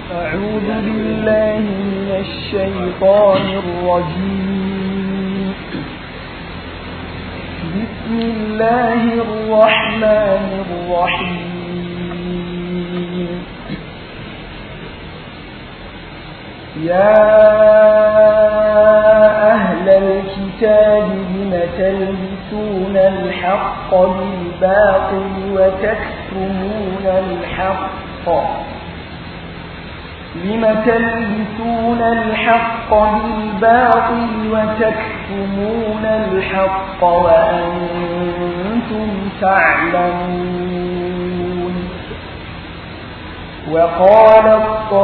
أعوذ بالله من الشيطان الرجيم بسم الله الرحمن الرحيم يا أهل الكتاب لم تلبسون الحق بالباطل وتكتمون الحق لم تلبسون الحق بالباطل وتكتمون الحق وأنتم تعلمون وقالت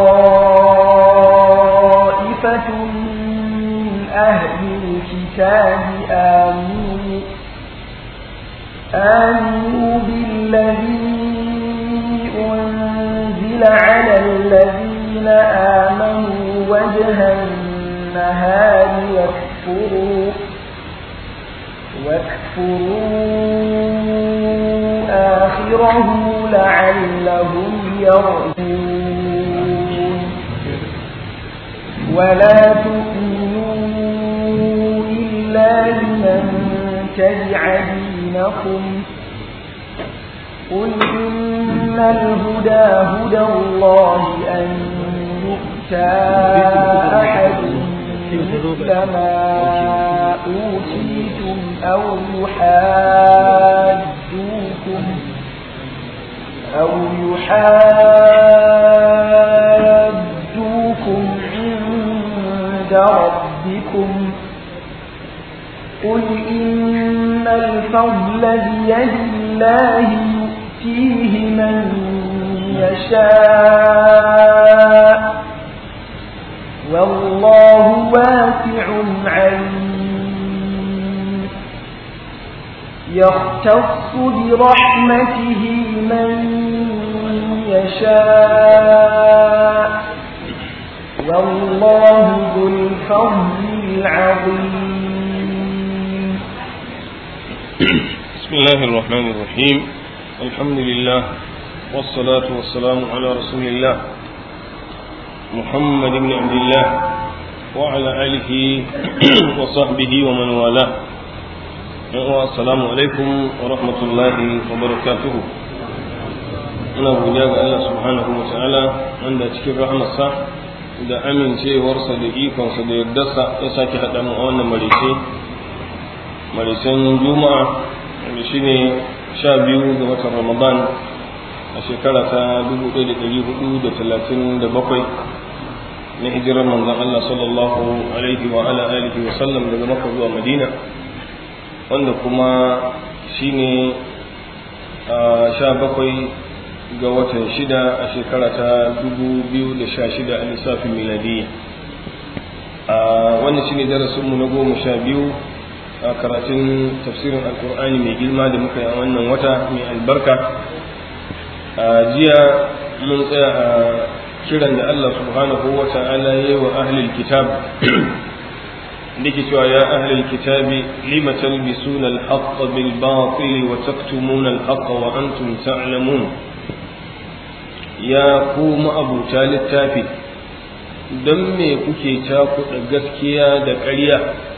طائفة من أهل الكتاب آمنوا آمنوا بالذي أنزل على الذين آمنوا وجه النهار واكفروا واكفروا آخره لعلهم يرجون ولا تؤمنوا إلا لمن تبع دينكم قل إن الهدى هدى الله أن يؤتى أحد مثل ما أوتيتم أو يحاجوكم أو يحاجوكم عند ربكم قل إن الفضل بيد الله يؤتيه من يشاء والله واسع عليم يختص برحمته من يشاء والله ذو الفضل العظيم بسم الله الرحمن الرحيم الحمد لله والصلاة والسلام على رسول الله محمد بن عبد الله وعلى آله وصحبه ومن والاه السلام عليكم ورحمة الله وبركاته ina godiya ga Allah subhanahu wa ta'ala wanda cikin rahamarsa da amincewarsa da ikonsa da yardarsa ya sake haɗa mu a wannan marice maricen juma'a wanda shine sha biyu ga watan ramadan a shekara ta 1437 na hijirar manzon Allah sallallahu alaihi wa ala alihi wa sallam daga Makka zuwa Madina wanda kuma shine sha bakwai ga watan shida a shekara ta 2016 a lissafin miladiyya wannan shine darasinmu na goma sha biyu a karatun tafsirin alkur'ani mai girma da muka yi a wannan wata mai albarka a jiya mun tsaya a kiran da Allah subhanahu wa ta'ala ya yi wa ahlul kitab da ke cewa ya ahlul kitabi lima talbisuna al-haqq bil batil wa taktumuna al-haqq wa antum ta'lamun ya ku ma'abuta littafi don me kuke cakuɗa gaskiya da ƙarya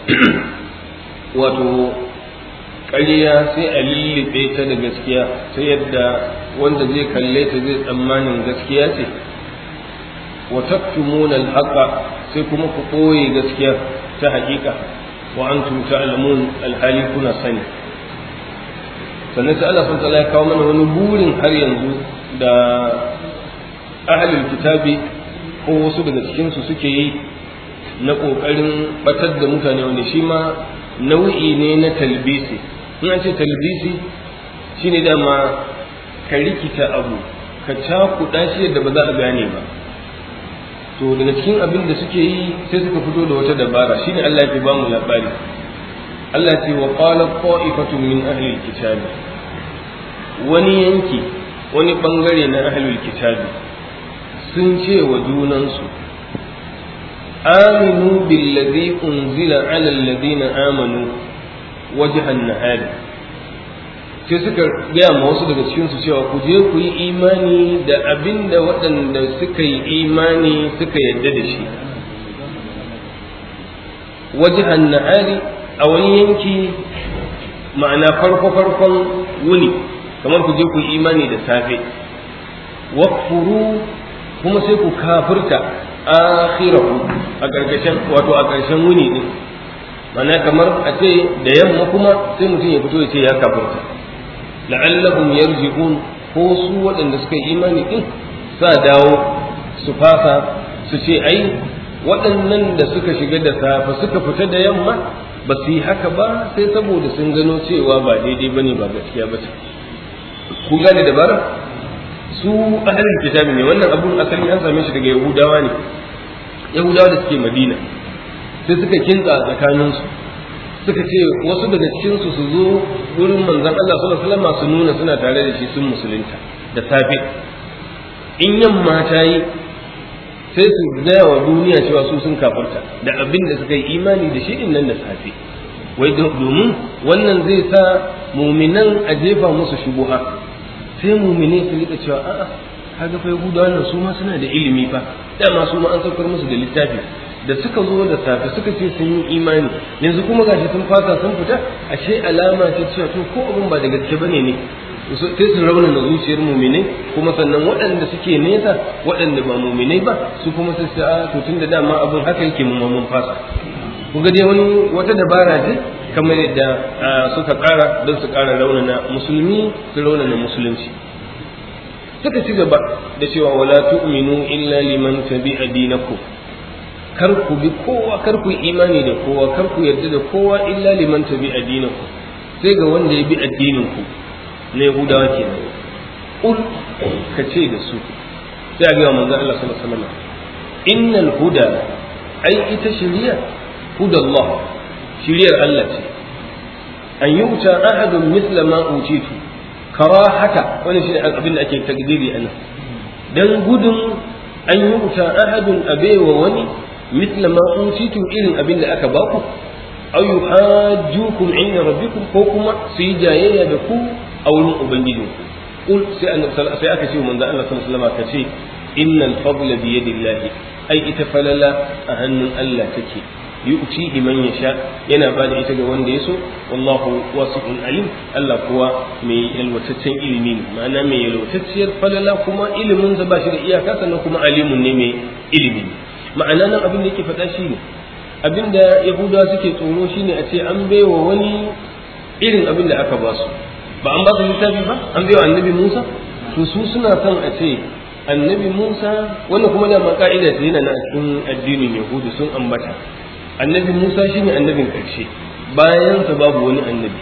wato ƙarya sai a lullube ta da gaskiya ta yadda wanda zai kalle ta zai tsammanin gaskiya ce wa taktumuna al-haqa sai kuma ku ɓoye gaskiya ta haƙiƙa wa antum ta'lamun alhali kuna sani sannan sai Allah sun ya kawo mana wani burin har yanzu da ahlul kitabi ko wasu daga cikin su suke yi na ƙoƙarin batar da mutane wanda shi ma nau'i ne na talbisi in an ce talbisi shine dama ka rikita abu ka cakuɗa shi yadda ba za a gane ba to daga cikin abin da suke yi sai suka fito da wata dabara shine Allah ya ba mu labari Allah ce wa qala qa'ifatun min ahli alkitab wani yanki wani bangare na ahli alkitab sun ce wa junansu aminu billadhi unzila ala alladhina amanu wajhan nahar sai suka gaya ma wasu daga cikinsu cewa ku je ku yi imani da abin da waɗanda suka yi imani suka yadda da shi wajihan na'ari a wani yanki ma'ana farko-farkon wuni kamar ku je ku yi imani da safe wakfuru kuma sai ku kafirta akhirahu a ƙarƙashin wato a ƙarshen wuni din ma'ana kamar a ce da yamma kuma sai mutum ya fito ya ce ya kafirta la'allahum yarji'un ko su waɗanda suka yi imani din sa dawo su fasa su ce ai waɗannan da suka shiga da safe suka fita da yamma ba su yi haka ba sai saboda sun gano cewa ba daidai bane ba gaskiya ba ce ku gane dabara su ahalin kitabi ne wannan abun asali an same shi daga yahudawa ne yahudawa da suke madina sai suka kintsa tsakaninsu suka ce wasu daga cikinsu su zo wurin manzon Allah sallallahu alaihi wasallam su nuna suna tare da shi sun musulunta da safe in yamma ta yi sai su gaya wa duniya cewa su sun kafarta da abin da suka yi imani da shi din nan da safe wai domin wannan zai sa muminan a jefa musu shubuha sai mumine su rika cewa a'a kaga fa yahudawa nan su ma suna da ilimi fa dama su ma an saukar musu da littafi da suka zo da safe suka ce sun yi imani yanzu kuma gashi sun fasa sun fita ashe alama ta cewa to ko abin ba da gaske bane ne sai su raunana zuciyar muminai kuma sannan waɗanda suke nesa waɗanda ba muminai ba su kuma sai su a to tun da dama abin haka yake mu mun fasa ku ga dai wani wata dabara ce kamar yadda suka ƙara don su ƙara raunana musulmi su raunana musulunci suka ci gaba da cewa wala tu'minu illa liman tabi'a dinakum kar ku bi kowa kar ku yi imani da kowa kar ku yarda da kowa illa liman tabi'a dinakum sai ga wanda ya bi addinin ku na Yahudawa kenan ul ka ce da su sai a ga manzon Allah sallallahu alaihi wasallam innal huda ai ita shari'a hudallah shari'ar Allah ce an yuta ahadun misla ma utitu karahata wani shi abin da ake takdiri anan dan gudun an yuta ahadun abewa wani misla ma utitu irin abin da aka baku aw yuhajjukum inda rabbikum ko kuma su yi jayayya da ku a wurin ubangijinku kul sai annabi sai aka ce manzo Allah sallallahu alaihi wasallam ka ce innal fadla bi yadillahi ai ita falala a hannun Allah take yu'tihi man yasha yana ba da ita ga wanda ya so wallahu wasi'un alim Allah kuwa mai yalwataccen ilimi ne ma'ana mai yalwatacciyar falala kuma ilimin sa ba shi da iyaka sannan kuma alimun ne mai ilimi ma'ana nan abin da yake faɗa shi ne abin da yahudawa suke tsoro shine a ce an baiwa wani irin abin da aka ba su ba an ba su littafi ba an baiwa annabi Musa to su suna son a ce annabi Musa wannan kuma da ka'ida ce yana na cikin addinin Yahudu sun ambata annabi Musa shine annabin ƙarshe bayan sa babu wani annabi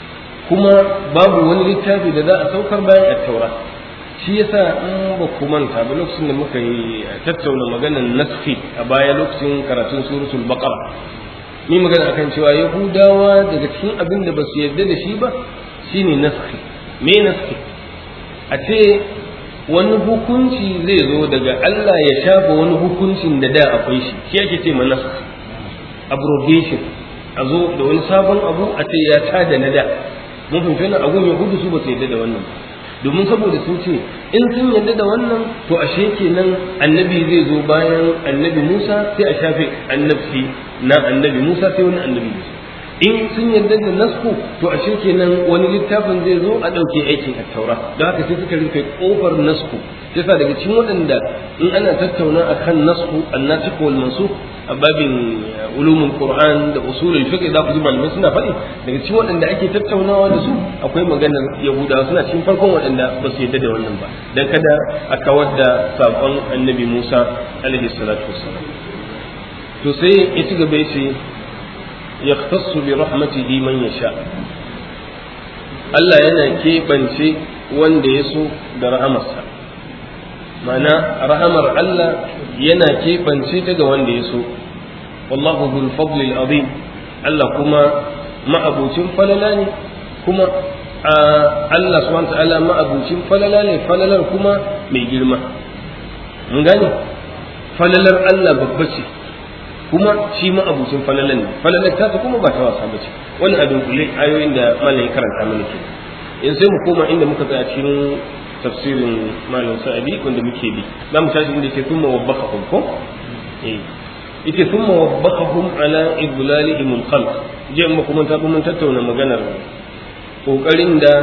kuma babu wani littafi da za a saukar bayan at-taura shi yasa in ba ku manta ba lokacin da muka yi tattauna maganar nasfi a baya lokacin karatun suratul baqara ni magana akan cewa yahudawa daga cikin abin da ba su yarda da shi ba shine nasfi me nasfi a ce wani hukunci zai zo daga Allah ya shafa wani hukuncin da da akwai shi shi ake ce ma nasfi abrogation a zo da wani sabon abu a ce ya tada na da mun fahimci wannan abun yahudu su ba su yarda da wannan ba domin saboda sun ce in sun yarda da wannan to ashe kenan annabi zai zo bayan annabi Musa sai a shafe annabci na annabi Musa sai wani annabi Musa in sun yarda da nasku to ashe kenan wani littafin zai zo a ɗauke aikin attaura don haka sai suka rufe kofar nasku sai sa daga cikin waɗanda in ana tattauna akan nasku annasikh wal mansukh a babin ulumul qur'an da usulul fiqh za ku ji malamai suna faɗi daga cikin waɗanda ake tattaunawa da su akwai maganar yahudawa suna cikin farkon waɗanda ba su yarda da wannan ba dan kada a kawar da saƙon annabi Musa alaihi salatu wassalam to sai ya ci gaba ya ce يختص برحمته من يشاء Allah yana keɓance wanda ya so da rahamarsa ma'ana rahamar Allah yana keɓance ta ga wanda ya so wallahu dhul fadli azim Allah kuma ma'abucin falala ne kuma Allah subhanahu ta'ala ma'abucin falala ne falalar kuma mai girma mun gane falalar Allah babba ce kuma shi ma abucin falalan ne falalar ta kuma ba ta wasa bace wannan abin kulle ayoyin da malai karanta mana ke in sai mu koma inda muka tsaya cikin tafsirin malam sa'adi wanda muke bi za mu tashi inda yake thumma wabbakahum ko eh yake thumma wabbakahum ala idlalihim al-khalq je mu kuma ta mun tattauna maganar kokarin da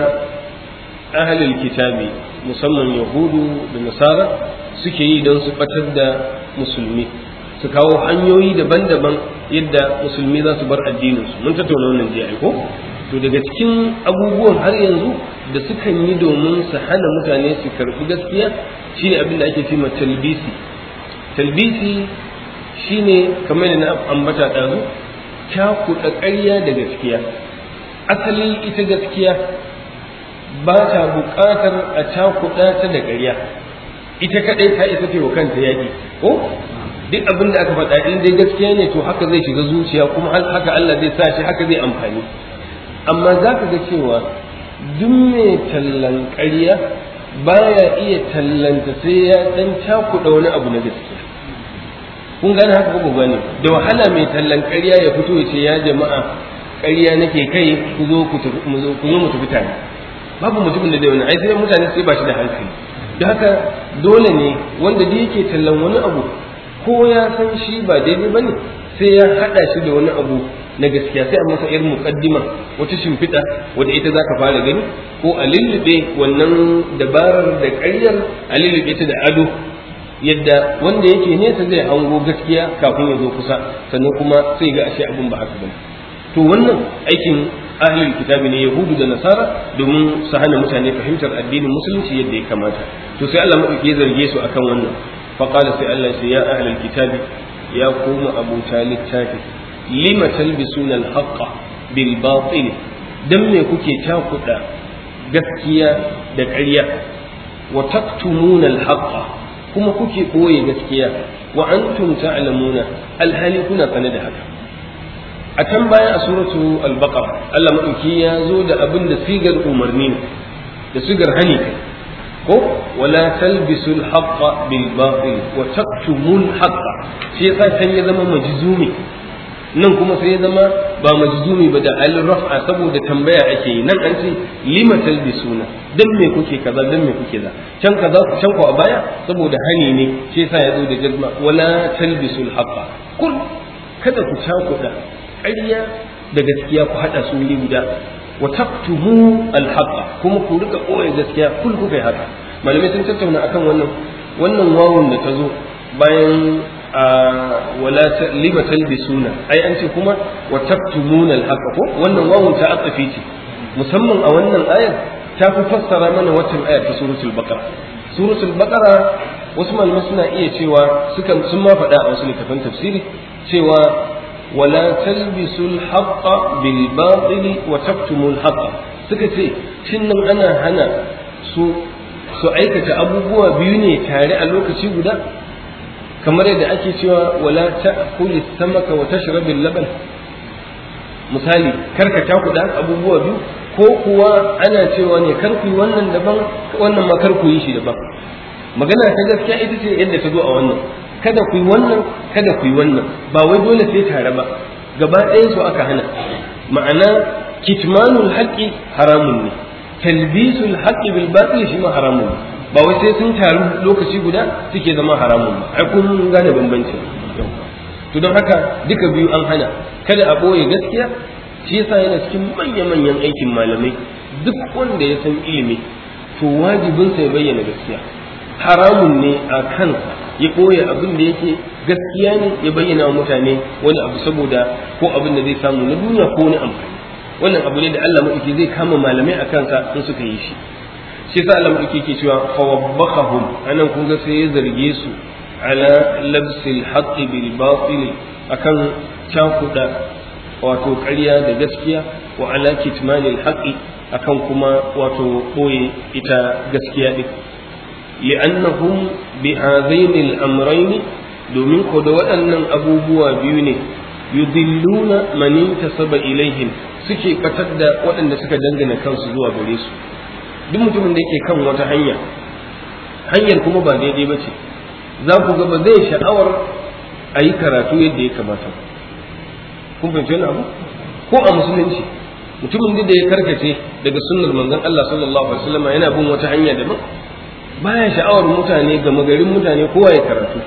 ahlul kitabi musamman yahudu da nasara suke yi don su batar da musulmi su kawo hanyoyi daban-daban yadda musulmi za su bar addininsu mun tattauna wannan jiya ko to daga cikin abubuwan har yanzu da sukan yi domin su hana mutane su karɓi gaskiya shine abin da ake cema talbisi talbisi shine kamar da na ambata ɗazu cakuɗa ƙarya da gaskiya asali ita gaskiya ba ta buƙatar a cakuɗa ta da ƙarya ita kaɗai ta isa ce wa kanta yaƙi ko duk abin da aka faɗa in dai gaskiya ne to haka zai shiga zuciya kuma haka Allah zai sa shi haka zai amfani amma za ka ga cewa duk mai tallan ƙarya baya iya tallanta sai ya ɗan cakuɗa wani abu na gaskiya kun gane haka ko gane da wahala mai tallan ƙarya ya fito ya ce ya jama'a ƙarya nake kai ku zo ku zo mu tafi tare babu mutumin da zai wani ai sai mutane sai ba shi da hankali da haka dole ne wanda da yake tallan wani abu ko ya san shi ba daidai bane sai ya hada shi da wani abu na gaskiya sai a masa irin muqaddima wata shimfiɗa wadda ita zaka fara gani ko a lullube wannan dabarar da ƙaryar a lullube ta da ado yadda wanda yake nesa zai hango gaskiya kafin ya zo kusa sannan kuma sai ga ashe abin ba haka bane to wannan aikin ahlul kitabi ne yahudu da nasara domin su hana mutane fahimtar addinin musulunci yadda ya kamata to sai Allah madauki ya zarge su akan wannan faqala sai Allah sai ya ahlul kitabi ya kuma abu littafi lima talbisuna al-haqqa bil batil dan me kuke takuda gaskiya da ƙarya wa taktumuna al-haqqa kuma kuke ɓoye gaskiya wa antum ta'lamuna alhali kuna sane da haka a can baya a suratu al-baqara Allah madauki ya zo da abin da sigar umarni da sigar hani kai ko wala talbisu al-haqqa bil batil wa taktumu al-haqqa shi yasa kan ya zama majzumi nan kuma sai ya zama ba majzumi ba da al-raf'a saboda tambaya ake yi nan an ce lima talbisuna dan me kuke kaza dan me kuke za can kaza can ko a baya saboda hani ne shi yasa ya zo da jazma wala talbisu al-haqqa kul kada ku cakuda ƙarya da gaskiya ku hada su wuri guda wa taktumu al-haqqa kuma ku rika koyi gaskiya kul kuka yi haka malamai sun tattauna akan wannan wannan wawun da ta zo bayan wala lima talbisuna ai an ce kuma wa taktumuna al-haqqa ko wannan wawun ta atsafi ce musamman a wannan ayar ta fi fassara mana waccan ayar ta suratul baqara suratul baqara wasu malamai suna iya cewa sukan sun ma faɗa a wasu littafan tafsiri cewa wala talbisul haqqa bil batili wa taktumul haqqa suka ce shin nan ana hana su su aikata abubuwa biyu ne tare a lokaci guda kamar yadda ake cewa wala ta'kuli samaka wa tashrabil laban misali karka takuda abubuwa biyu ko kuwa ana cewa ne kar ku yi wannan daban wannan ma kar ku yi shi daban magana ta gaskiya ita ce yadda ta zo a wannan kada ku yi wannan kada ku yi wannan ba wai dole sai tare ba gaba ɗayan su aka hana ma'ana kitmanul haqqi haramun ne talbisul haqqi bil batil shi ma haramun ne ba wai sai sun taru lokaci guda suke zama haramun ba ai kun gane bambanci to don haka duka biyu an hana kada a boye gaskiya shi yasa yana cikin manya-manyan aikin malamai duk wanda ya san ilimi to wajibinsa ya bayyana gaskiya haramun ne a kansa ya ɓoye abin da yake gaskiya ne ya bayyana wa mutane wani abu saboda ko abin da zai samu na duniya ko wani amfani wannan abu ne da Allah maɗauki zai kama malamai a kansa in suka yi shi shi sa Allah maɗauki ke cewa fawabbakahum anan kun ga sai ya zarge su ala labsil haqqi bil batil akan cakuda wato ƙarya da gaskiya wa ala kitmanil haqqi akan kuma wato ɓoye ita gaskiya ɗin li'annahum bi hadaini al-amrayn domin ko da waɗannan abubuwa biyu ne yudilluna man intasaba ilaihim suke batar da waɗanda suka dangana kansu zuwa gare su duk mutumin da yake kan wata hanya hanyar kuma ba daidai ba ce za ku ga ba zai sha'awar a yi karatu yadda ya kamata kun fahimci wani abu ko a musulunci mutumin da ya karkace daga sunnar manzon Allah sallallahu alaihi wasallam yana bin wata hanya daban baya sha'awar mutane ga magarin mutane kowa ya karatu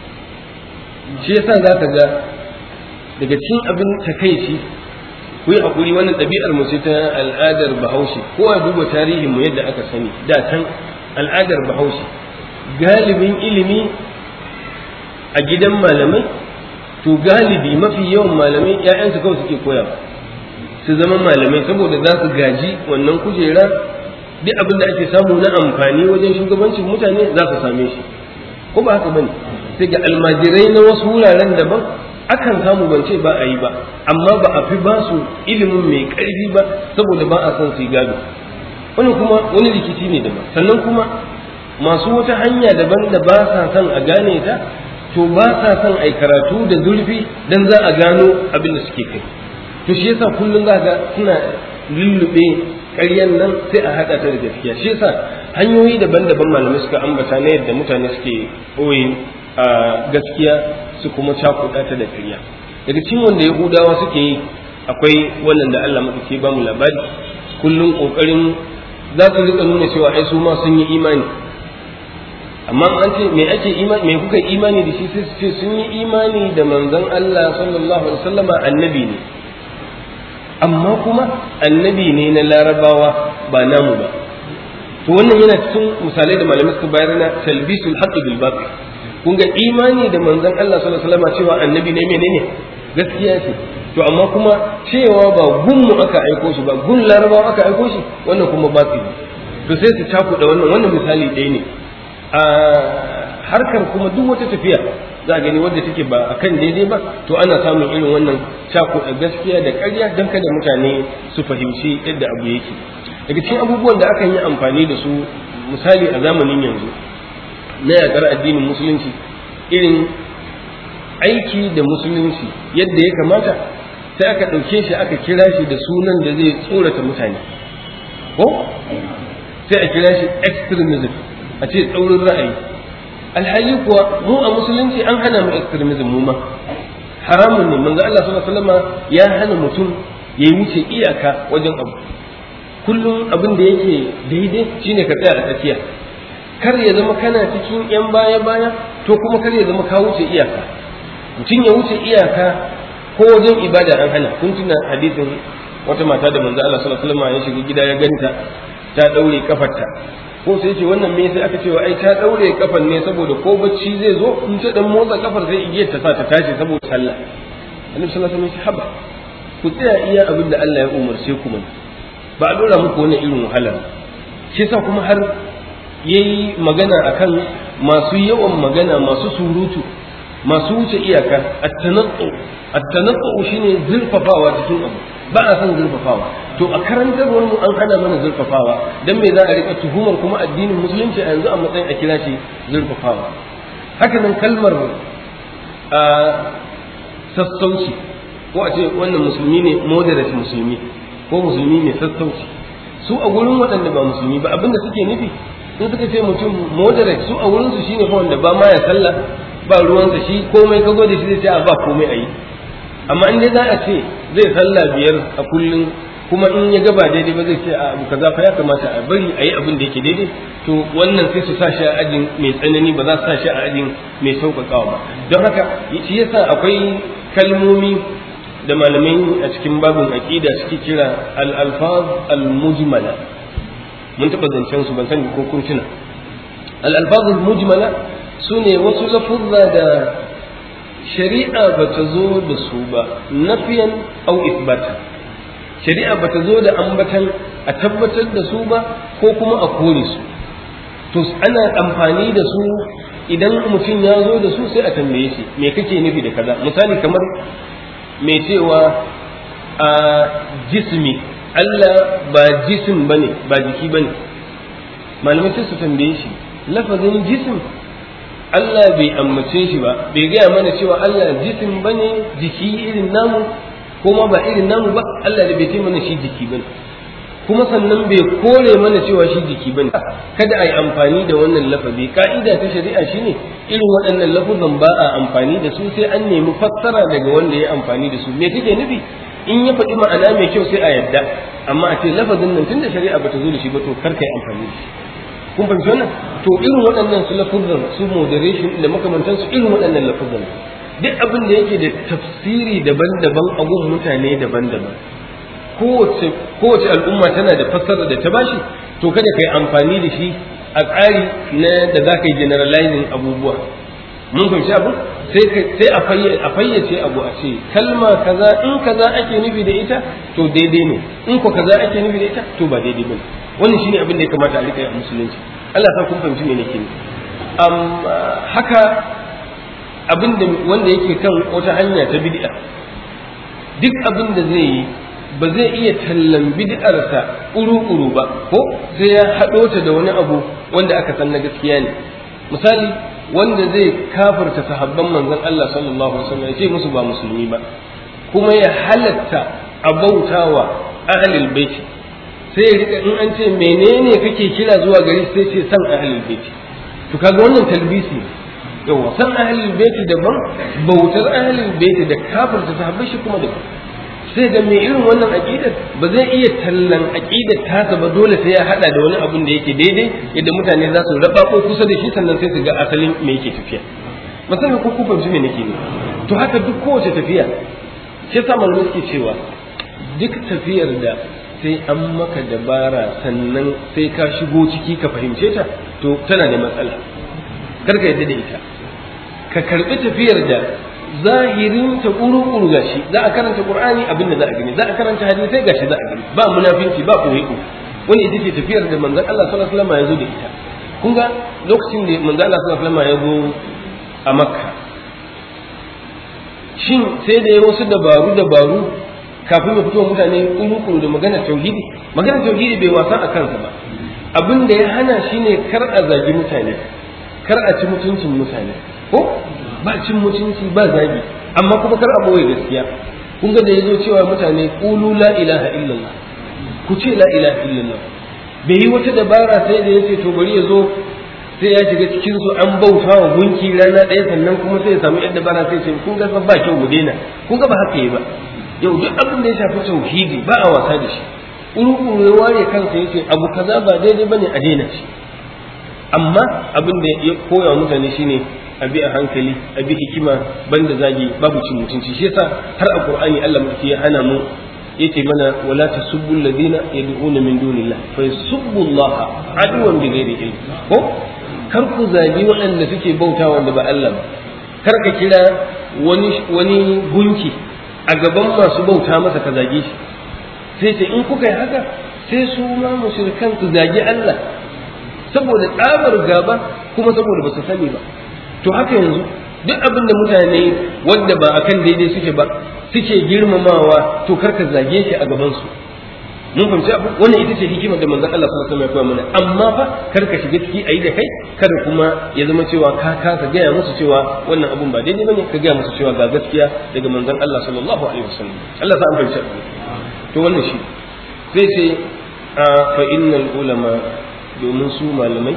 shi yasa za ka ga daga cikin abin takaici ku yi hakuri wannan ɗabi'ar mu ce ta al'adar bahaushe kowa duba tarihin mu yadda aka sani da can al'adar bahaushe galibin ilimi a gidan malamai to galibi mafi yawan malamai ‘ya'yansu kawai suke koya su zama malamai saboda za su gaji wannan kujera duk abin da ake samu na amfani wajen shugabancin mutane za su same shi ko ba haka bane sai ga almajirai na wasu wuraren daban akan samu ban ce ba a yi ba amma ba a fi ba su ilimin mai ƙarfi ba saboda ba a son su gado wani kuma wani rikici ne daban sannan kuma masu wata hanya daban da ba sa son a gane ta to ba sa son a karatu da zurfi dan za a gano abin da suke kai to shi yasa kullum za ga suna lullube ƙaryan nan sai a haɗa ta da gaskiya shi yasa hanyoyi daban-daban malamai suka ambata na yadda mutane suke ɓoye a gaskiya su kuma cakuɗa ta da ƙarya daga cikin wanda yahudawa suke yi akwai wannan da Allah maɗauki ba mu labari kullum ƙoƙarin za su rika nuna cewa ai su ma sun yi imani amma an ce me ake imani me kuka imani da shi sai su ce sun yi imani da manzon Allah sallallahu alaihi wasallama annabi ne amma kuma annabi ne na larabawa ba namu ba to wannan yana cikin misalai da malamai suka bayar na talbisul haqqi bil batil kun ga imani da manzon Allah sallallahu alaihi wasallam cewa annabi ne menene gaskiya ce to amma kuma cewa ba gunmu aka aiko shi ba gun larabawa aka aiko shi wannan kuma batil to sai su cakuɗa wannan wannan misali ɗaya ne a harkar kuma duk wata tafiya za a gani wadda take ba a kan daidai ba to ana samun irin wannan cakuɗa gaskiya da ƙarya don kada mutane su fahimci yadda abu yake daga cikin abubuwan da akan yi amfani da su misali a zamanin yanzu na yaƙar addinin musulunci irin aiki da musulunci yadda ya kamata sai aka ɗauke shi aka kira shi da sunan da zai tsorata mutane ko sai a kira shi extremism a ce tsaurin ra'ayi alhali kuwa mu a musulunci an hana mu extremism mu ma haramun ne manzo Allah sallallahu alaihi wasallam ya hana mutum ya yi wuce iyaka wajen abu kullum abin da yake daidai shine ka tsaya a tsakiya kar ya zama kana cikin yan baya baya to kuma kar ya zama ka wuce iyaka mutum ya wuce iyaka ko wajen ibada an hana kun tuna hadisin wata mata da manzo Allah sallallahu alaihi wasallam ya shiga gida ya ganta ta daure kafarta ko sai ce wannan me sai aka ce ai ta daure kafan ne saboda ko bacci zai zo in ta dan motsa kafar sai igiyar ta sa ta tashi saboda sallah annabi sallallahu alaihi wasallam ya ce haba ku tsaya iya abin da Allah ya umarce ku mana ba a dora muku wannan irin wahalar shi yasa kuma har yayi magana akan masu yawan magana masu surutu masu wuce iyaka at-tanattu at-tanattu shine zurfafawa cikin abu ba a son zurfafawa to a karantarwar mu an hana mana zurfafawa dan me za a rika tuhumar kuma addinin musulunci a yanzu a matsayin a kira shi zurfafawa haka nan kalmar a sassauci ko a ce wannan musulmi ne moderate musulmi ko musulmi ne sassauci su a gurin waɗanda ba musulmi ba abinda suke nufi in suka ce mutum moderate su a wurin su shine fa wanda ba ma ya sallah ba ruwansa shi komai ka zo da shi zai ce a ba komai a yi amma in dai za a ce zai sallah biyar a kullum kuma in ya gaba daidai ba zai ce a abu kaza fa ya kamata a bari a yi abin da yake daidai to wannan sai su sa shi a ajin mai tsanani ba za su sa shi a ajin mai sauƙaƙawa ba don haka shi yasa akwai kalmomi da malamai a cikin babin aqida suke kira al-alfaz al-mujmala mun taɓa zancen su ban sani ko kun tuna al-alfaz al-mujmala sune wasu lafuzza da shari'a ba ta zo da su ba nafiyan au isbatan shari'a ba ta zo da ambatan a tabbatar da su ba ko kuma a kore su to ana amfani da su idan mutum ya zo da su sai a tambaye shi me kake nufi da kaza misali kamar mai cewa a jismi Allah ba jisim bane ba jiki bane malamai sai su tambaye shi lafazin jisim Allah bai ambace shi ba bai gaya mana cewa Allah jisim bane jiki irin namu kuma ba irin namu ba Allah da bai ce mana shi jiki bane kuma sannan bai kore mana cewa shi jiki bane kada a yi amfani da wannan lafazi ka'ida ta shari'a shine irin waɗannan lafuzan ba a amfani da su sai an nemi fassara daga wanda ya amfani da su me kake nufi in ya faɗi ma'ana mai kyau sai a yadda amma a ce lafazin nan tunda shari'a bata zo da shi ba to kar kai amfani da shi kun fahimci wannan to irin waɗannan su lafuzan su moderation da makamantansu irin waɗannan lafuzan duk abin da yake da tafsiri daban-daban a gun mutane daban-daban kowace kowace al'umma tana da fassara da ta bashi to kada ka yi amfani da shi a tsari na da za ka yi generalizing abubuwa mun fahimci abu sai a fayyace abu a ce kalma kaza in kaza ake nufi da ita to daidai ne in ko kaza ake nufi da ita to ba daidai bane wannan shine abin da ya kamata a rika yi a musulunci Allah sa kun fahimci me nake nufi haka abin da wanda yake kan wata hanya ta bid'a duk abin da zai yi ba zai iya tallan bid'arsa uru-uru ba ko sai ya haɗo ta da wani abu wanda aka san na gaskiya ne misali wanda zai kafirta sahabban manzon Allah sallallahu alaihi wasallam ya ce musu ba musulmi ba kuma ya halatta a bautawa ahlul bait sai ya rika in an ce menene kake kira zuwa gari sai ce san ahlul bait to kaga wannan talbisi yawa san ahlul bait daban bautar ahlul bait da kafirta sahabbai shi kuma daban sai ga mai irin wannan aqidar ba zai iya tallan aqidar tasa ba dole sai ya hada da wani abun da yake daidai yadda mutane za su raba ko kusa da shi sannan sai su ga asalin me yake tafiya musamman ko ku fahimci me nake ne to haka duk kowace tafiya shi yasa malamai suke cewa duk tafiyar da sai an maka dabara sannan sai ka shigo ciki ka fahimce ta to tana da matsala kar ka yadda da ita ka karbi tafiyar da zahirin ta kuru-kuru gashi za a karanta qur'ani abin da za a gani za a karanta hadisai gashi za a gani ba munafinci ba koyi wani ita ce tafiyar da manzon Allah sallallahu alaihi wasallam ya zo da ita kun ga lokacin da manzon Allah sallallahu alaihi wasallam ya zo a Makka shin sai da ya wasu dabaru dabaru kafin ya fito mutane kuru-kuru da magana tauhidi magana tauhidi bai wasa a kansa ba abin da ya hana shine kar a zagi mutane kar a ci mutuncin mutane ko ba cin mutunci ba zagi amma kuma kar a boye gaskiya kun ga da yazo cewa mutane qulu la ilaha illallah ku ce la ilaha illallah bai yi wata dabara sai da yace to bari ya zo sai ya shiga cikin su an bauta wa gunki rana ɗaya sannan kuma sai ya samu yadda dabara sai ce kun ga ba kyau mu daina kun ga ba haka yi ba yau duk abin da ya shafi tauhidi ba a wasa da shi uru ya ware kansa yace abu kaza ba daidai bane a daina shi amma abin da ya koya mutane shine a bi a hankali a bi hikima banda zagi babu cin mutunci shi yasa har a qur'ani Allah muke ya hana mu yace mana wala tasubbu alladhina yad'una min dunillah fa yasubbu Allah aduwan bi ghairi ilm ko kar ku zagi waɗanda suke bauta wanda ba Allah ba kar ka kira wani wani gunki a gaban masu bauta masa ka zage shi sai ce in kuka yi haka sai su ma mushrikan su zagi Allah saboda tsabar gaba kuma saboda ba su sani ba to haka yanzu duk abin da mutane wanda ba akan daidai suke ba suke girmamawa to karka zage shi a gaban su mun fahimci abu wannan ita ce hikimar da manzon Allah sallallahu alaihi wasallam ya koya mana amma fa karka shiga ciki ayi da kai kada kuma ya zama cewa ka kasa gaya musu cewa wannan abun ba daidai bane ka gaya musu cewa ga gaskiya daga manzon Allah sallallahu alaihi wasallam Allah sa an fahimci abu to wannan shi sai ce fa innal ulama domin su malamai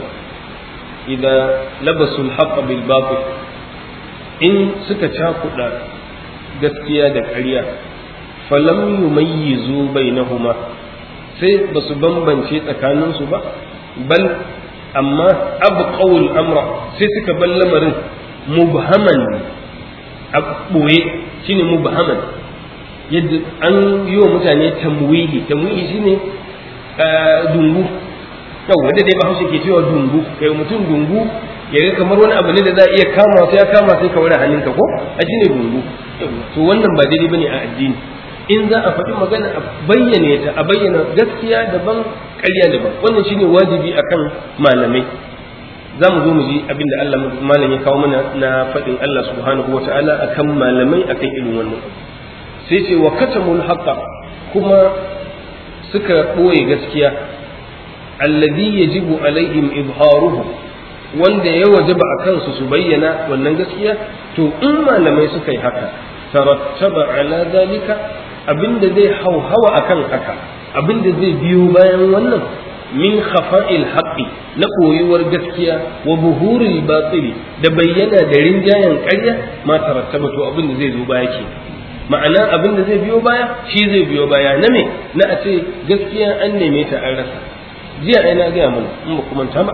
idan labasul haqqa bil batil in suka cakuɗa gaskiya da ƙarya falam yumayyizu bainahuma sai ba su bambance tsakaninsu ba bal amma abqawul amra sai suka bar lamarin mubhaman a ɓoye shine mubhaman yadda an yi wa mutane tamwihi tamwihi shine dungu yau wanda dai ba hausa ke cewa dungu kai mutum dungu ya ga kamar wani abu ne da za a iya kama sai ya kama sai ka wani hannunka ko a shine dungu to wannan ba daidai bane a addini in za a faɗi magana a bayyane ta a bayyana gaskiya daban ƙarya daban wannan shine wajibi akan malamai za mu zo mu ji abin da Allah malam ya kawo mana na faɗin Allah subhanahu wa ta'ala akan malamai akan irin wannan sai ce wa katamul haqqa kuma suka ɓoye gaskiya alladhi yajibu alaihim izharuhu wanda ya wajaba a kansu su bayyana wannan gaskiya to in malamai suka yi haka tarattaba ala zalika abinda zai hauhawa akan haka abinda zai biyo bayan wannan min khafa'il haqqi na koyuwar gaskiya wa buhuril batili da bayyana da rinjayen ƙarya ma tarattaba to abinda zai zo baya ke ma'ana abin da zai biyo baya shi zai biyo baya na me na a ce gaskiya an neme ta an rasa jiya ai na gaya mana in ba kuma ta ba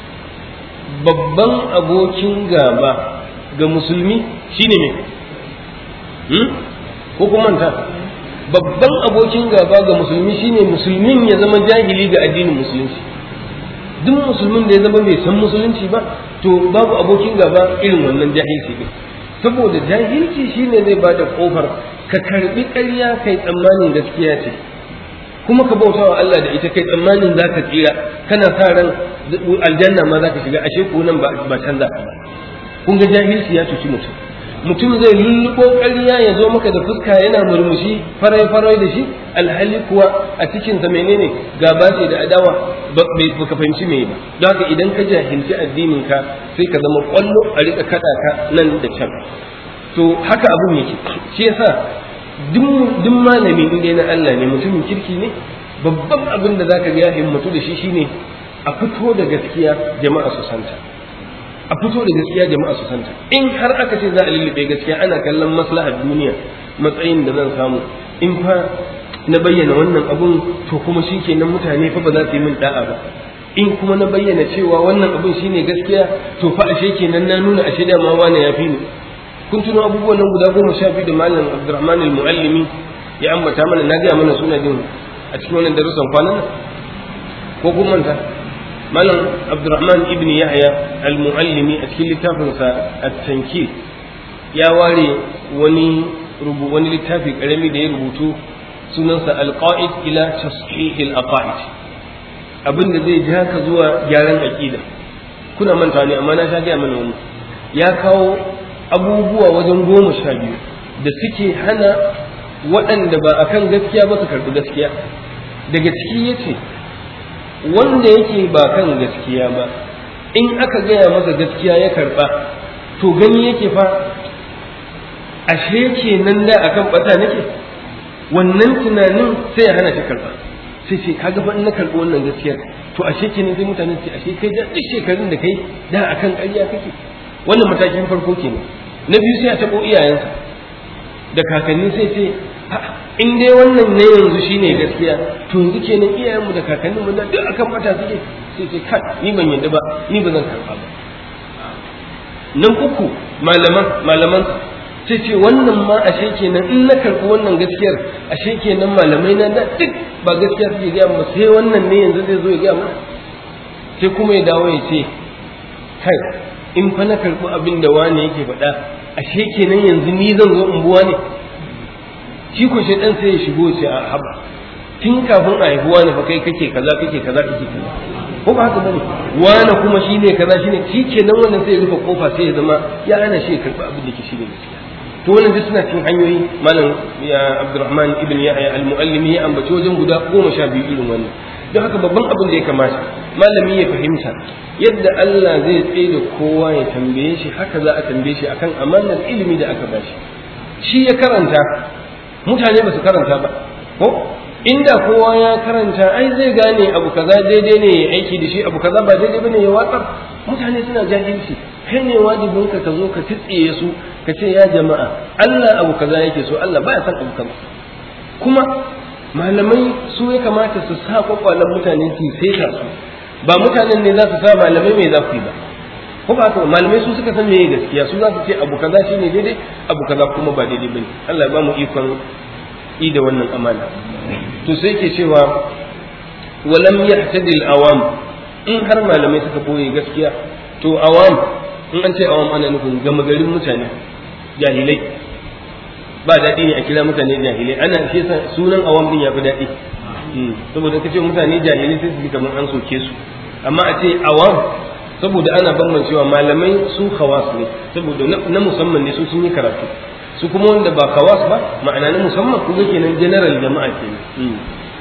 babban abokin gaba ga musulmi shine me hmm? ko kuma ta babban abokin gaba ga musulmi shine musulmin ya zama jahili ga addinin musulunci duk musulmin da ya zama bai san musulunci ba to babu abokin gaba irin wannan jahilci din saboda jahilci shine zai bada kofar ka karbi ƙarya kai tsammanin gaskiya ce kuma ka bauta wa Allah da ita kai tsammanin za ka tsira kana sa ran aljanna ma za ka shiga ashe ko nan ba canza ka ba kun ga jahilci ya cuci mutum mutum zai lulluɓo ƙarya ya zo maka da fuska yana murmushi farai farai da shi alhali kuwa a cikinsa menene gaba ce da adawa ba ka fahimci me ba don haka idan ka jahilci addinin ka sai ka zama kwallo a rika kaɗa ka nan da can to haka abun yake shi yasa duk malami in na Allah ne mutumin kirki ne babban abin da zaka ga ya himmatu da shi shine a fito da gaskiya jama'a su santa a fito da gaskiya jama'a su santa in har aka ce za a lullube gaskiya ana kallon maslahar duniya matsayin da zan samu in fa na bayyana wannan abun to kuma shi kenan mutane fa ba za su yi min da'a ba in kuma na bayyana cewa wannan abun shine gaskiya to fa ashe kenan na nuna ashe da ma wani ya fi ni kun tuno abubuwan nan guda goma sha biyu da malam abdurrahman al-muallimi ya ambata mana na gaya mana suna jin a cikin wannan darussan kwanan nan ko kun manta malam abdurrahman ibn yahya al-muallimi a cikin littafinsa at-tankir ya ware wani rubu wani littafi karami da ya rubutu sunansa al-qa'id ila tashih al-aqaid abin da zai ja ka zuwa gyaran aqida kuna manta ne amma na sha gaya mana wani ya kawo abubuwa wajen goma sha biyu da suke hana waɗanda ba akan gaskiya ba su karɓi gaskiya daga ciki ya ce wanda yake ba kan gaskiya ba in aka gaya masa gaskiya ya karba to gani yake fa ashe kenan da akan bata nake wannan tunanin sai ya hana shi karba sai ce kaga fa in na karbi wannan gaskiyar to ashe kenan sai mutane ce ashe kai da duk shekarun da kai da akan ƙarya kake wannan matakin farko kenan na biyu sai a tabo iyayensa da kakanni sai ce in dai wannan ne yanzu shine gaskiya to yanzu kenan iyayenmu da kakanninmu da duk akan mata suke sai ce kai ni ban yadda ba ni ba zan karba ba nan uku malaman malaman sai ce wannan ma ashe kenan in na karbi wannan gaskiyar ashe kenan malamai na da duk ba gaskiya suke gaya mu sai wannan ne yanzu zai zo ya gaya mana sai kuma ya dawo ya ce kai in fa na karbi abin da wani yake faɗa ashe kenan yanzu ni zan zo in buwa ne shi ko shi dan sai ya shigo sai a haba tun kafin a haihuwa ne fa kai kake kaza kake kaza kake kaza ko ba haka bane wani kuma shine kaza shine shi kenan wannan sai ya rufe kofa sai ya zama ya hana shi ya karɓi abin da ke shine gaskiya to wannan duk suna cikin hanyoyi malam ya Abdurrahman ibn Yahya al-Muallimi ya ambaci wajen guda goma sha biyu irin wannan don haka babban abin da ya kamata malami ya fahimta yadda Allah zai tsaye da kowa ya tambaye shi haka za a tambaye shi akan amanar ilimi da aka bashi shi ya karanta mutane ba su karanta ba ko inda kowa ya karanta ai zai gane abu kaza daidai ne ya aiki da shi abu kaza ba daidai bane ya watsar mutane suna jahilci kai ne wajibin ka ka zo ka tsitsiye su ka ce ya jama'a Allah abu kaza yake so Allah baya san abu kaza kuma malamai su ya kamata su sa kwakwalen mutane su saita su ba mutanen ne za su sa malamai mai za ku yi ba ko ba haka malamai su suka san meye gaskiya su za su ce abu kaza shine daidai abu kaza kuma ba daidai bane Allah ya ba mu ikon yi da wannan amana to sai ke cewa walam yahtadi awam in har malamai suka boye gaskiya to awam in an ce awam ana nufin gama garin mutane jahilai ba daɗi ne a kira mutane jahilai ana shi sunan awam din ya fi daɗi saboda kace mutane jahilai sai su ji kamar an soke su amma a ce awam saboda ana bambancewa malamai su khawas ne saboda na musamman ne su sun yi karatu su kuma wanda ba khawas ba ma'ana na musamman kuma kenan general jama'a kenan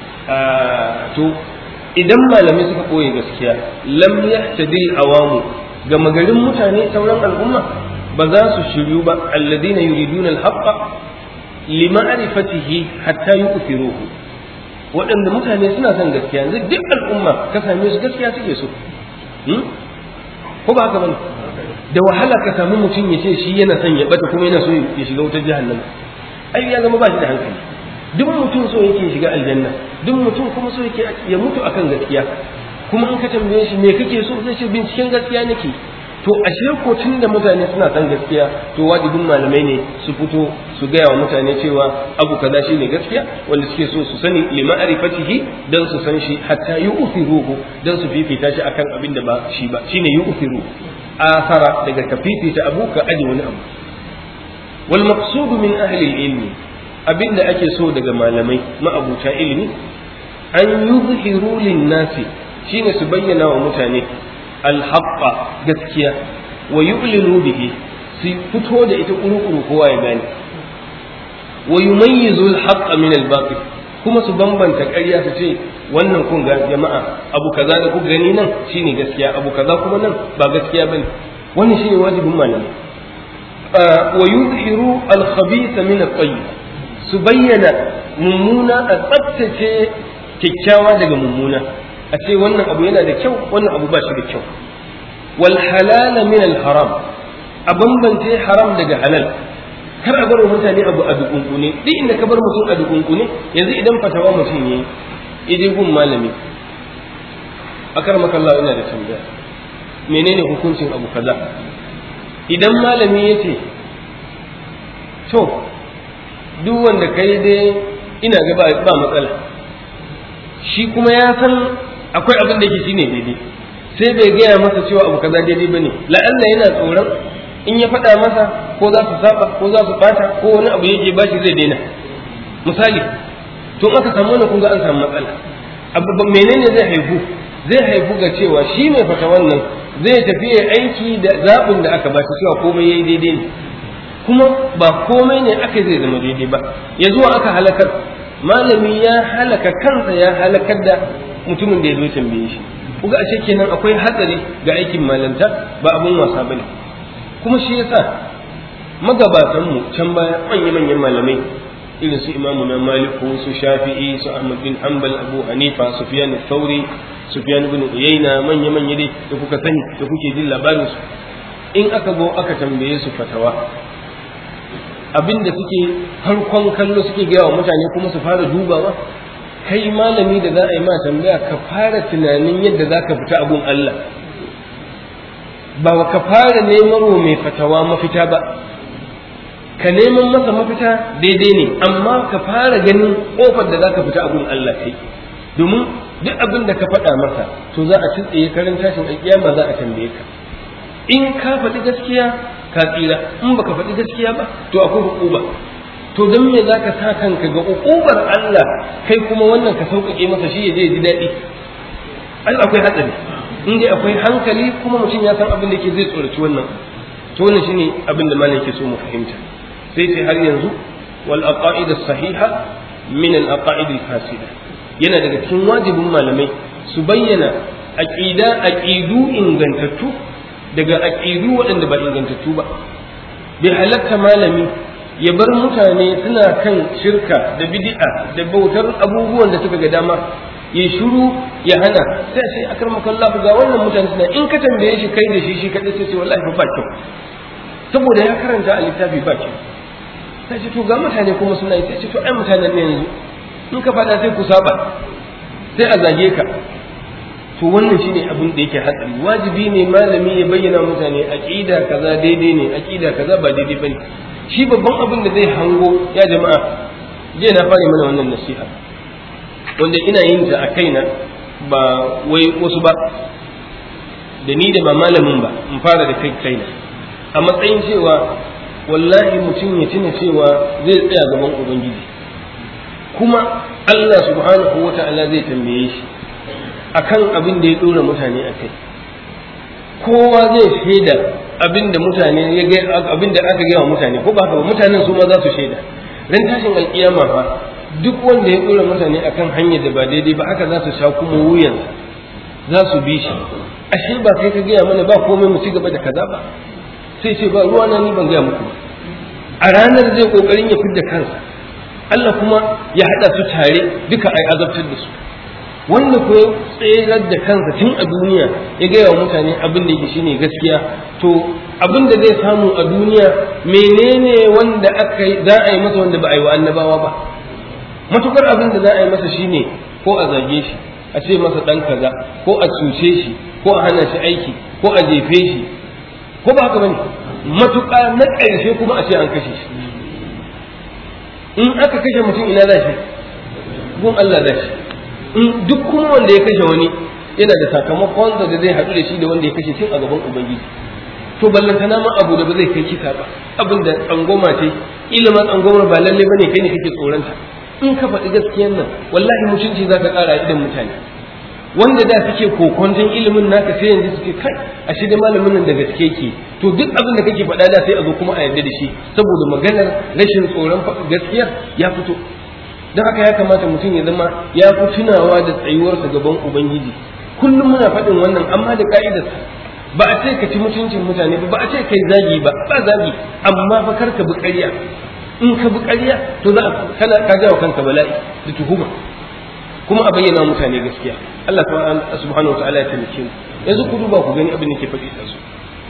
to idan malamai suka koye gaskiya lam yahtadi awamu ga magarin mutane sauran al'umma ba za su shiryu ba alladina yuriduna al-haqqa lima'rifatihi hatta yu'thiruhu waɗanda mutane suna son gaskiya yanzu duk al'umma ka same su gaskiya suke so ko ba haka bane da wahala ka samu mutum ya ce shi yana son ya bata kuma yana so ya shiga wutar jahannama ai ya zama ba shi da hankali duk mutum so yake shiga aljanna duk mutum kuma so yake ya mutu akan gaskiya kuma in ka tambaye shi me kake so zai ce binciken gaskiya nake to ashe ko tun da mutane suna san gaskiya to wajibin malamai ne su fito su gaya wa mutane cewa abu kaza shine gaskiya wanda suke so su sani lima arifatihi dan su san shi hatta yu'thiruhu dan su fifita shi akan abin da ba shi ba shine yu'thiru asara daga ka fifita abu ka aje wani abu wal maqsudu min ahli ilmi abin da ake so daga malamai ma'abuta ilimi an yuzhiru lin nasi shine su bayyana wa mutane alhaqqa gaskiya wa yu'linu bihi su fito da ita kuru-kuru kowa ya gane wa yumayyizu alhaqqa min albatil kuma su bambanta ƙarya su ce wannan kun ga jama'a abu kaza da kuka gani nan shine gaskiya abu kaza kuma nan ba gaskiya bane wannan shine wajibin malami wa yuzhiru alkhabitha min at-tayyib su bayyana mummuna a tsaftace kyakkyawa daga mummuna a ce wannan abu yana da kyau wannan abu ba shi da kyau wal halala min al haram a bambance haram daga halal kar a bar mutane abu a dukunkune duk inda ka bar mutum a dukunkune yanzu idan fatawa mutum yayi idai gun malami akar makalla ina da tambaya menene hukuncin abu kaza idan malami ya ce to duk wanda kai dai ina ga ba matsala shi kuma ya san akwai abin da yake shine daidai sai bai gaya masa cewa abu kaza daidai bane la'alla yana tsoron in ya faɗa masa ko za su saba ko za su bata ko wani abu yake bashi zai daina misali to in aka samu wannan kun ga an samu matsala abu menene zai haifu zai haifu ga cewa shi mai fata wannan zai tafi ya aiki da zaɓin da aka ba shi cewa komai yayi daidai ne kuma ba komai ne aka zai zama daidai ba ya zuwa aka halakar malami ya halaka kansa ya halakar da mutumin da ya zo tambaye shi kuga ashe kenan akwai hatsari ga aikin malanta ba abun wasa bane kuma shi yasa magabatan mu can baya manyan manyan malamai irin su imamu na maliku su shafi'i su ahmad bin hanbal abu hanifa sufyan thauri sufyan ibn uyayna manya manya dai da kuka sani da kuke jin labarin su in aka zo aka tambaye su fatawa abinda suke farkon kallo suke gaya wa mutane kuma su fara dubawa kai malami da za a yi ma tambaya ka fara tunanin yadda za ka fita abun Allah ba ka fara neman wa mai fatawa mafita ba ka neman masa mafita daidai ne amma ka fara ganin kofar da za ka fita abun Allah kai domin duk abin da ka faɗa masa to za a tsaye karin tashin alƙiyama za a tambaye ka in ka faɗi gaskiya ka tsira in baka faɗi gaskiya ba to akwai hukuba to don me za ka sa kanka ga hukubar Allah kai kuma wannan ka sauƙaƙe masa shi ya je ji daɗi ai akwai hatsari in dai akwai hankali kuma mutum ya san abin da ke zai tsoraci wannan to wannan shine abin da malam yake so mu fahimta sai sai har yanzu wal aqaid sahiha min al aqaid al fasida yana daga cikin wajibin malamai su bayyana aqida aqidu ingantattu daga aqidu waɗanda ba ingantattu ba bai halatta malami ya bar mutane suna kan shirka da bid'a da bautar abubuwan da suka ga dama ya shiru ya hana sai sai akramaka Allah ga wannan mutane suna in ka tambaye shi kai da shi shi kadai sai ce wallahi ba kyau saboda ya karanta a littafi ba kyau sai ce to ga mutane kuma suna yi sai ce to ai mutanen ne yanzu in ka faɗa sai ku saba sai a zage ka to wannan shine abin da yake hatsari wajibi ne malami ya bayyana mutane aqida kaza daidai ne aqida kaza ba daidai bane shi babban abin da zai hango ya jama'a je na fara mana wannan nasiha wanda ina yin ta a kaina ba wai wasu ba da ni da ba malamin ba in fara da kai kaina a matsayin cewa wallahi mutum ya tuna cewa zai tsaya gaban ubangiji kuma Allah subhanahu wa ta'ala zai tambaye shi akan abin da ya dora mutane a kai kowa zai shaida abin da mutane ya ga abin da aka gaya wa mutane ko ba haka mutanen su ma za su shaida ran tashin alkiyama fa duk wanda ya dora mutane akan hanyar da ba daidai ba haka za su sha kuma wuyan za su bi shi ashe ba kai ka gaya mana ba komai mu ci gaba da kaza ba sai ce ba ruwa na ni ban gaya muku ba a ranar zai kokarin ya fidda kansa Allah kuma ya hada su tare duka ai azabtar da su wanda ko ya tserar da kansa tun a duniya ya gaya wa mutane abin da yake shine gaskiya to abin da zai samu a duniya menene wanda aka za a yi masa wanda ba a yi wa annabawa ba matukar abin da za a yi masa shine ko a zage shi a ce masa dan kaza ko a cuce shi ko a hana shi aiki ko a jefe shi ko ba haka bane matuƙa na ƙarshe kuma a ce an kashe shi in aka kashe mutum ina za shi gun Allah za shi in duk kuma wanda ya kashe wani yana da sakamakonsa da zai haɗu da shi da wanda ya kashe tun a gaban ubangiji to ballantana ma abu da ba zai kai kisa ba abin da tsangoma ce ilimin tsangomar ba lalle bane kai ne kake tsoronta in ka faɗi gaskiyan nan wallahi mutunci za ka ƙara idan mutane wanda da suke kokonton ilimin naka sai yanzu suke kai a shi da malamin nan da gaske ke to duk abin da kake faɗa da sai a zo kuma a yarda da shi saboda maganar rashin tsoron gaskiyar ya fito don haka ya kamata mutum ya zama ya fi tunawa da tsayuwarsa gaban ubangiji kullum muna faɗin wannan amma da ka'idarsa ba a ce ka ci mutuncin mutane ba ba a ce kai zagi ba ba zagi amma fa kar ka bi ƙarya in ka bi ƙarya to za kana ka ga kanka bala'i da tuhuma kuma a bayyana mutane gaskiya Allah subhanahu wataala ya taimake mu yanzu ku duba ku gani abin da ke faɗi da su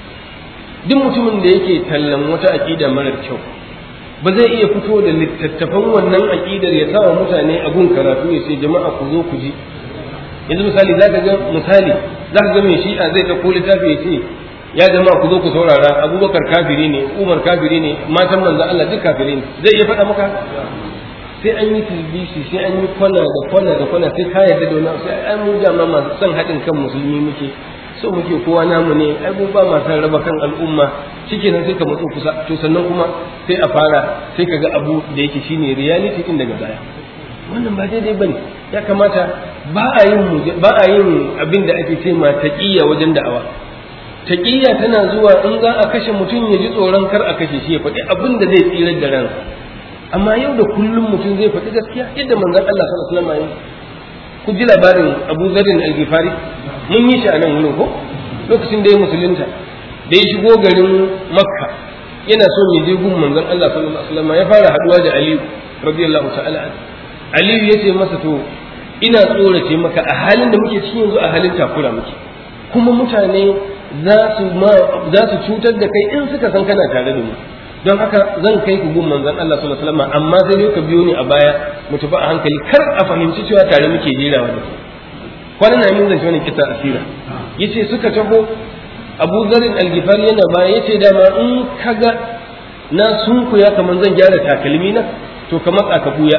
duk mutumin da yake tallan wata aqida marar kyau ba zai iya fito da littattafan wannan aqidar ya sa wa mutane a gun karatu ya ce jama'a ku zo ku ji yanzu misali zaka ga misali zaka ga mai shi'a zai ɗauko littafi ya ce ya jama'a ku zo ku saurara abubakar kafiri ne umar kafiri ne matan manzo Allah duk kafiri ne zai iya faɗa maka sai an yi tilbisi sai an yi kwana da kwana da kwana sai ka yarda da wani sai an mu jama masu son haɗin kan musulmi muke so muke kowa namu ne ai mu ba masu raba kan al'umma shikenan sai ka matso kusa to sannan kuma sai a fara sai ka ga abu da yake shine reality din daga baya wannan ba daidai bane ya kamata ba a yin ba a yin abin da ake ce ma taqiyya wajen da'awa taqiyya tana zuwa in za a kashe mutum ya ji tsoron kar a kashe shi ya faɗi abin da zai tsirar da ransa amma yau da kullum mutum zai faɗi gaskiya yadda manzon Allah sallallahu alaihi wasallam ku ji labarin Abu Zarin al-Ghifari mun yi shi a nan wurin ko lokacin da ya musulunta da ya shigo garin Makka yana so ya je gun manzon Allah sallallahu alaihi wasallam ya fara haduwa da Ali radiyallahu ta'ala Ali ya ce masa to ina tsorace maka a halin da muke cikin yanzu a halin takura muke kuma mutane za su za su cutar da kai in suka san kana tare da mu don haka zan kai ku gun manzon Allah sallallahu alaihi wasallam amma sai dai ka biyo ni a baya mu tafi a hankali kar a fahimci cewa tare muke jerawa da ku kwanan na min zance wani kisa asira yace suka taho Abu Zarin Al-Ghifari yana baya yace dama in kaga na sunkuya kaman zan gyara takalmi na to ka matsa ka buya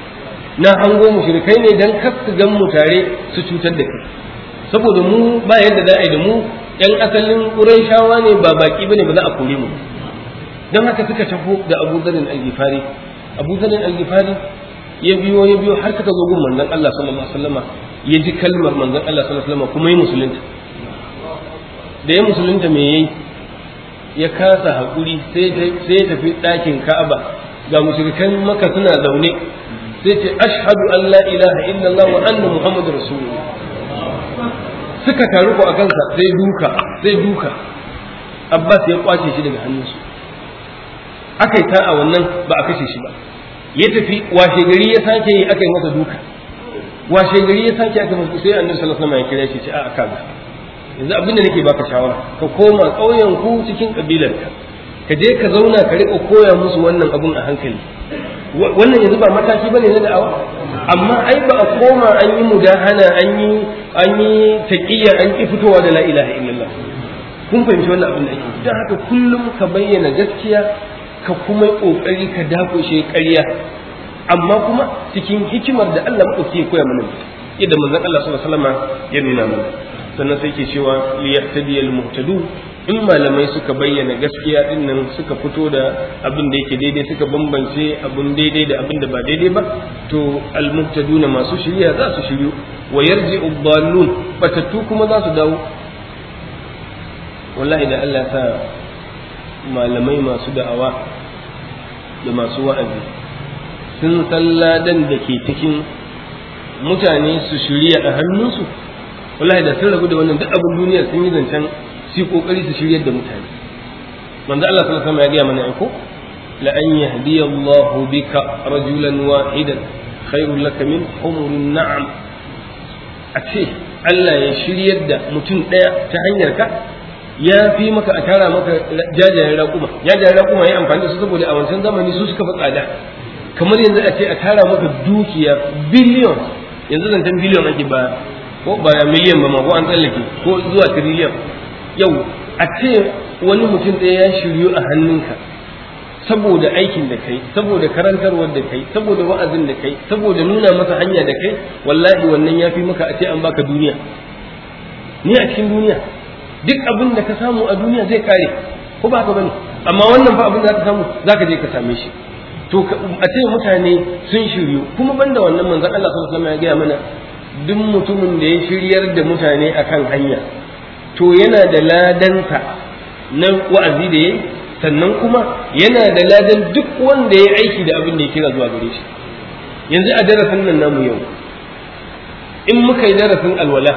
na hango mushrikai ne dan kar su gan mu tare su cutar da kai saboda mu ba yadda za a yi da mu yan asalin Qurayshawa ne ba baki bane ba za a kore mu don haka suka taho da Abu Zarin Al-Ghifari Abu Zarin Al-Ghifari ya biyo ya biyo har suka zo gun manzon Allah sallallahu alaihi wasallama ya ji kalmar manzon Allah sallallahu alaihi wasallama kuma ya musulunta da ya musulunta me yayi ya kasa hakuri sai sai ya tafi ɗakin Ka'aba ga mushrikan Makka suna zaune sai ce ashhadu an la ilaha illallah wa anna muhammadur rasulullah suka taru ko a kansa sai duka sai duka Abbas ya kwace shi daga hannunsu aka yi ta a wannan ba a kashe shi ba ya tafi washe gari ya sake yi aka yi masa duka washe gari ya sake aka masa sai annabi sallallahu alaihi wasallam ya kira shi ce a aka ga yanzu abin da nake baka shawara ka koma ƙauyen ku cikin kabilar ka ka je ka zauna ka riƙa koya musu wannan abun a hankali wannan yanzu ba mataki bane na da'awa amma ai ba a koma an yi mudahana an yi an yi taqiyya an ki fitowa da la ilaha illallah kun fahimci wannan abin da ake don haka kullum ka bayyana gaskiya ka kuma yi ƙoƙari ka dakushe ƙarya amma kuma cikin hikimar da Allah maɗauki ya koya mana yadda manzon Allah sallallahu alaihi wasallam ya nuna mana sannan sai ke cewa li yahtadiyal muhtadu in malamai suka bayyana gaskiya din nan suka fito da abin da yake daidai suka bambance abin daidai da abin da ba daidai ba to al muhtaduna masu shiriya za su shiryu wa yarji'u dhallun batattu kuma za su dawo wallahi da Allah sa malamai masu da'awa da masu wa'azi sun san ladan da ke cikin mutane su shirya a hannunsu wallahi da sun rabu da wannan duk abin duniya sun yi zancen su kokari su shiryar da mutane manzo Allah sallallahu alaihi wasallam ya ga mana aiko la an yahdiya Allah bika rajulan wahidan khairul laka min humurun na'am a ce Allah ya shiryar da mutum ɗaya ta hanyar ka ya fi maka a tara maka jajayen raƙuma jajayen raƙuma ya amfani da su saboda a wancan zamani su suka fi tsada kamar yanzu a ce a tara maka dukiya biliyon yanzu zancen biliyon ake ba ko ba miliyan ba ma ko an tsallake ko zuwa tiriliyan yau a ce wani mutum ɗaya ya shiryu a hannunka saboda aikin da kai saboda karantarwar da kai saboda wa'azin da kai saboda nuna masa hanya da kai wallahi wannan ya fi maka a ce an baka duniya ni a cikin duniya duk abin da ka samu a duniya zai kare ko ba ka bane amma wannan fa abin da ka samu zaka je ka same shi to a ce mutane sun shiryu kuma banda wannan manzon Allah sallallahu alaihi wasallam ya gaya mana duk mutumin da ya shiryar da mutane akan hanya to yana da ladansa na wa'azi da yayi sannan kuma yana da ladan duk wanda ya aiki da abin da ya kira zuwa gare shi yanzu a darasin nan namu yau in muka yi darasin alwala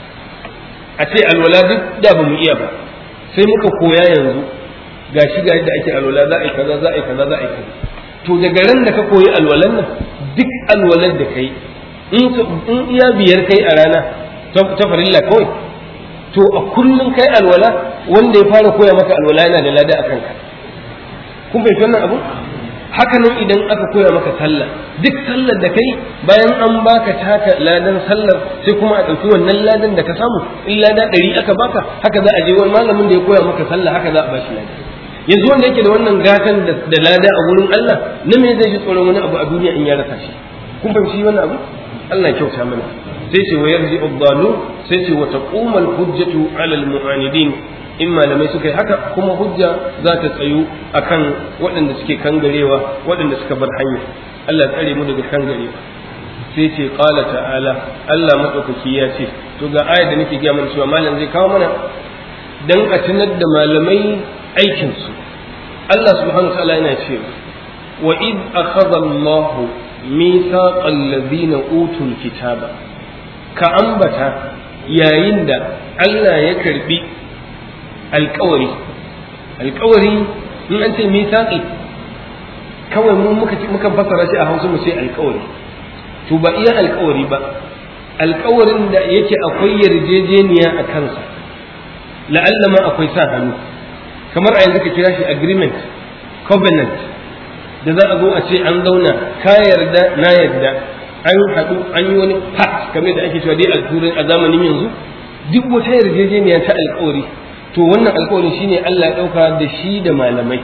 a ce alwala duk da ba mu iya ba sai muka koya yanzu ga shi ga yadda ake alwala za a yi kaza za a yi kaza za a yi kaza to daga ran da ka koyi alwalan nan duk alwalar da kai in iya biyar kai a rana ta farilla kawai to a kullum kai alwala wanda ya fara koya maka alwala yana da lada a kanka kun bai wannan abu haka nan idan aka koya maka sallah duk sallar da kai bayan an baka taka ladan sallar sai kuma a ɗauki wannan ladan da ka samu in lada ɗari aka baka haka za a je wani malamin da ya koya maka sallah haka za a bashi lada yanzu wanda yake da wannan gatan da lada a wurin Allah na me zai ji tsoron wani abu a duniya in ya rasa shi kun fahimci wannan abu Allah ya kyauta mana sai ce wa yarji abdalu sai ce wa taquma hujjatu ala al-mu'anidin in malamai suka yi haka kuma hujja za ta tsayu akan waɗanda suke kangarewa waɗanda suka bar hanya Allah tsare mu daga kangarewa sai ce qala ta'ala Allah madaukaki ya ce to ga ayar da nake gaya mana cewa malam zai kawo mana dan a tunar da malamai aikin su Allah subhanahu wa ta'ala yana cewa wa id akhadha Allahu mithaqal ladina utul kitaba ka ambata yayin da Allah ya karbi alkawari alkawari in an ce mithaqi kawai mu muka muka fassara shi a Hausa mu ce alkawari to ba iya alkawari ba alkawarin da yake akwai yarjejeniya a kansa la'alla ma akwai sa hannu kamar a yanzu ka kira shi agreement covenant da za a zo a ce an zauna ka yarda na yarda an haɗu an yi wani pact kamar da ake cewa dai a turai a zamanin yanzu duk wata yarjejeniya ta alkawari to wannan alkawarin shine Allah ya ɗauka da shi da malamai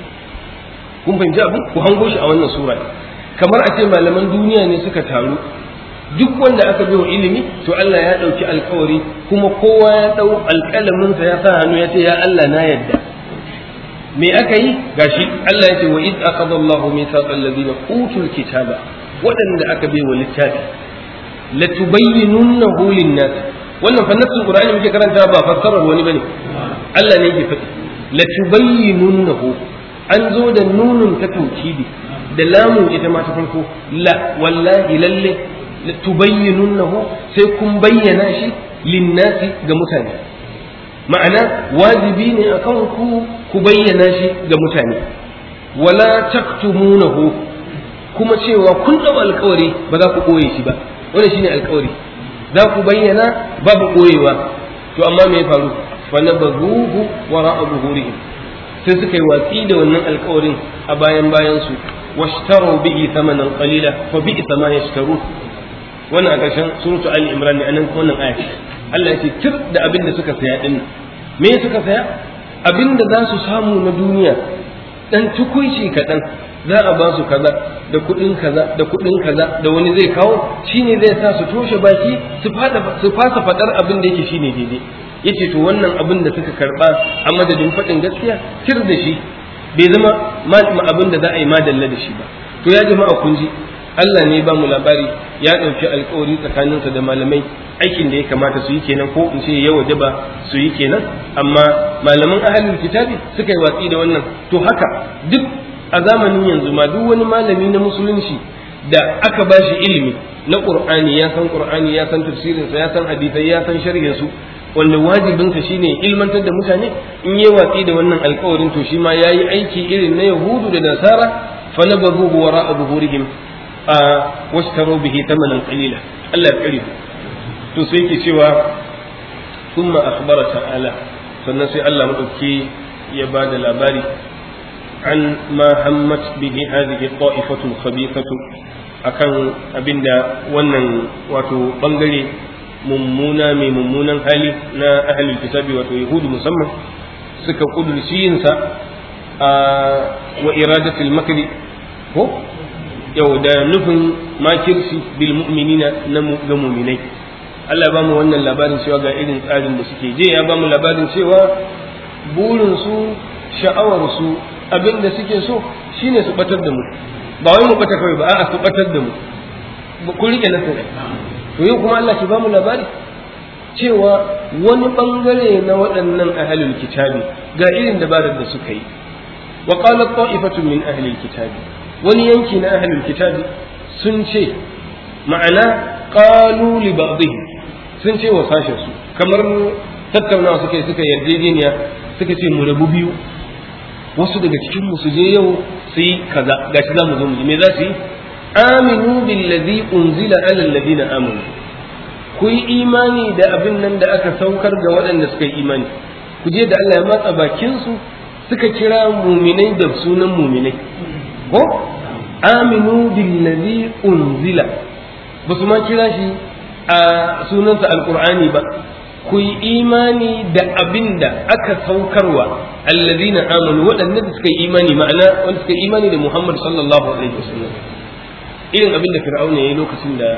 kun fahimci abu ku hango shi a wannan sura kamar a ce malaman duniya ne suka taru duk wanda aka bai wa ilimi to Allah ya ɗauki alkawari kuma kowa ya ɗau alƙalaminsa ya sa hannu ya ce ya Allah na yadda me aka yi gashi Allah ya ce wa id akhadha Allahu mithaqal ladina utul kitaba waɗanda aka bai wa littafi latubayyinunnahu lin-nas wannan fa nassin Qur'ani muke karanta ba fassarar wani bane Allah ne yake faɗi latubayyinunnahu an zo da nunun ta taukidi da lamun ita ma ta farko la wallahi lalle tubayyinunnahu sai kun bayyana shi linnasi ga mutane ma'ana wajibi ne akan ku ku bayyana shi ga mutane wala taktumunahu kuma cewa kun dau alkawari ba za ku koye shi ba wannan shine alkawari za ku bayyana babu koyewa to amma me ya faru fa nabaghuhu wara'a zuhurihim sai suka yi watsi da wannan alkawarin a bayan bayan su washtaru bihi thamanan qalila fa bi'sa ma yashtaru wannan a ƙarshen suratu ali imran ne anan wannan aya Allah ya ce tir da abin da suka saya din me suka saya abin da za su samu na duniya dan tukuici kaɗan za a ba su kaza da kuɗin kaza da kuɗin kaza da wani zai kawo shine zai sa su toshe baki su fada su fasa fadar abin da yake shine daidai yace to wannan abin da suka karba a madadin faɗin gaskiya tir da shi bai zama ma abin da za a yi madalla da shi ba to ya jama'a kun ji Allah ne ba mu labari ya ɗauki alkawari tsakaninsa da malamai aikin da ya kamata su yi kenan ko in ce ya waje ba su yi kenan amma malaman ahalin kitabi suka yi watsi da wannan to haka duk a zamanin yanzu ma duk wani malami na musulunci da aka ba shi ilimi na qur'ani ya san qur'ani ya san tafsirinsa ya san hadisai ya san sharhin su wanda wajibinsa shine ilmantar da mutane in yi watsi da wannan alkawarin to shi ma yayi aiki irin na yahudu da nasara fa nabazuhu wara'a zuhurihim واشتروا به ثمنا قليلا Allah ya kare to sai yake cewa thumma akhbara ta'ala sannan sai Allah madauki ya ba da labari an ma hammat bihi hadhihi ta'ifatu khabithatu akan abinda wannan wato bangare mummuna mai mummunan hali na ahlul kitabi wato yahudu musamman suka kudurci yinsa a wa iradatul makri ko yau da nufin makirci bil mu'minina na ga mu'minai Allah ba mu wannan labarin cewa ga irin tsarin da suke je ya ba mu labarin cewa burin su sha'awar su abin da suke so shine su batar da mu ba wai mu bata kawai ba a'a su batar da mu kun rike na sai to yau kuma Allah ke ba mu labari cewa wani bangare na waɗannan ahlul kitabi ga irin dabarar da suka yi wa qalat ta'ifatu min ahlil kitabi wani yanki na ahlul kitabi sun ce ma'ana qalu li ba'dihim sun ce wa sashen su kamar tattaunawa suka yi suka yarjejeniya suka ce mu rabu biyu wasu daga cikin mu su je yau su yi kaza gashi za mu zo mu ji me za su yi aminu billazi unzila ala alladhina amanu ku yi imani da abin nan da aka saukar ga waɗanda suka yi imani ku je da Allah ya matsa bakin su suka kira muminai da sunan muminai ko aminu billazi unzila ba su ma kira shi a sunansa alqur'ani ba ku yi imani da abin da aka saukarwa allazina amanu waɗanda da suka yi imani ma'ana wanda suka yi imani da Muhammad sallallahu alaihi wasallam irin abin da fir'auna ya yi lokacin da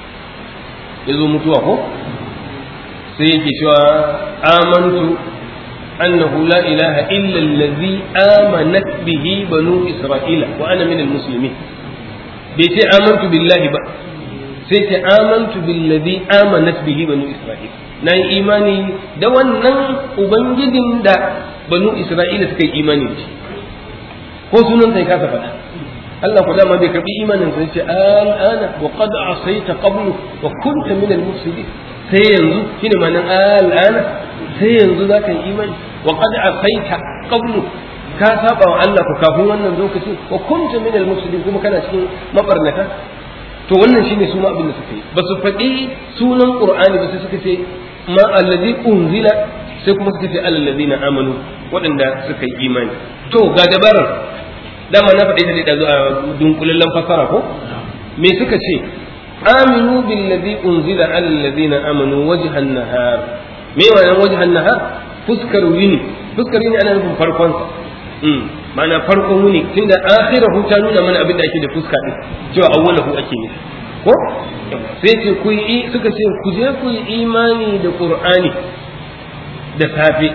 ya zo mutuwa ko sai yake cewa amantu annahu la ilaha illa allazi amanat bihi banu isra'ila wa ana min almuslimin bai ce amantu billahi ba sai ce amantu billazi amanat bihi banu isra'ila na yi imani da wannan ubangijin da banu isra'ila suka yi imani da shi ko sunan sai kasa faɗa Allah ku dama bai karbi imanin sai ce al'ana wa qad asaita qablu wa kunta min al-mufsidin sai yanzu shine ma'anar al'ana sai yanzu zaka yi imani wa qad asaita qablu ka saba wa Allah ku kafin wannan lokacin wa kunta min al-mufsidin kuma kana cikin mabarnata to wannan shine su ma abin da suka yi ba su faɗi sunan qur'ani ba sai suka ce ma allazi unzila sai kuma suka ce alladhina amanu waɗanda suka yi imani to ga dabarar dama na faɗi ta da zuwa dunkulallen fasara ko me suka ce aminu billazi unzila ala alladhina amanu wajhan nahar me wannan wajhan nahar fuskar wini fuskar wini ana nufin farkon sa mm ma'ana farkon wuni tunda akhirahu ta nuna mana abin da ake da fuska din cewa awwalahu ake nufi ko sai ce ku yi suka ce ku je ku yi imani da qur'ani da safe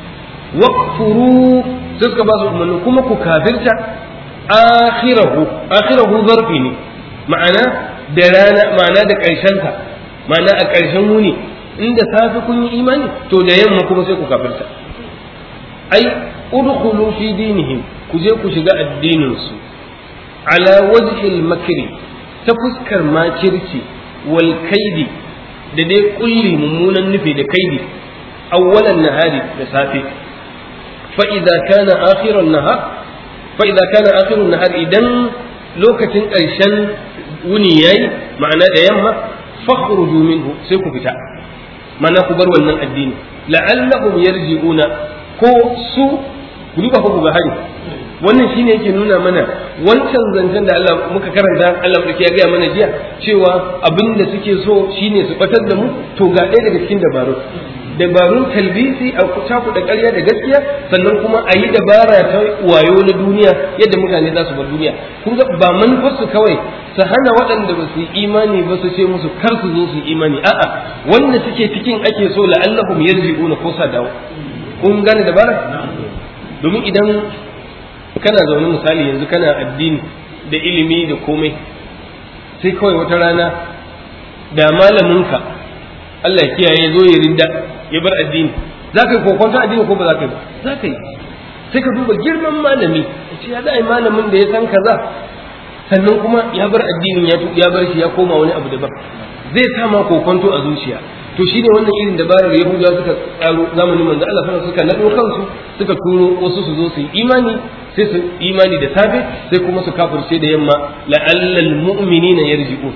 waqfuru sai suka ba su umarni kuma ku kafirta akhirahu akhirahu zarfi ne ma'ana da rana ma'ana da ƙarshen ta ma'ana a ƙarshen wuni inda safe kun yi imani to da yamma kuma sai ku kafirta ai udkhulu fi dinihim ku je ku shiga addinin su ala wajhil makri ta fuskar makirci wal kaidi da dai kulli mummunan nufi da kaidi awwalan nahari da safe fa idza kana akhiran nahar fa idza kana akhirun nahar idan lokacin ƙarshen wuni yayi ma'ana da yamma fakhruju minhu sai ku fita ma'ana ku bar wannan addini la'allahum yarji'una ko su ku duba ku ga hari wannan shine yake nuna mana wancan zancen da Allah muka karanta Allah muke ya gaya mana jiya cewa abin da suke so shine su batar da mu to ga ɗaya daga cikin dabaru dabarun talbisi a caku da ƙarya da gaskiya sannan kuma a yi dabara ta wayo na duniya yadda mutane za su bar duniya kun ga ba manufarsu kawai su hana waɗanda ba su yi imani ba su ce musu kar su zo su yi imani a'a wanda suke cikin ake so la'allahum yarji'una ko sa dawo kun gane dabara domin idan kana zaune misali yanzu kana addini da ilimi da komai sai kawai wata rana da malaminka Allah ya kiyaye zo ya rinda ya bar addini za ka yi kokonta addini ko ba za ka yi ba za ka yi sai ka duba girman malami ya ce ya za a yi malamin da ya san kaza sannan kuma ya bar addinin ya bar shi ya koma wani abu daban zai sa ma kokonto a zuciya to shine wannan irin dabarar yahudawa suka tsaro zamanin manzo Allah sallallahu suka nado kansu suka turo wasu su zo su yi imani sai su imani da safe sai kuma su kafirce da yamma la'allal mu'minina yarji'un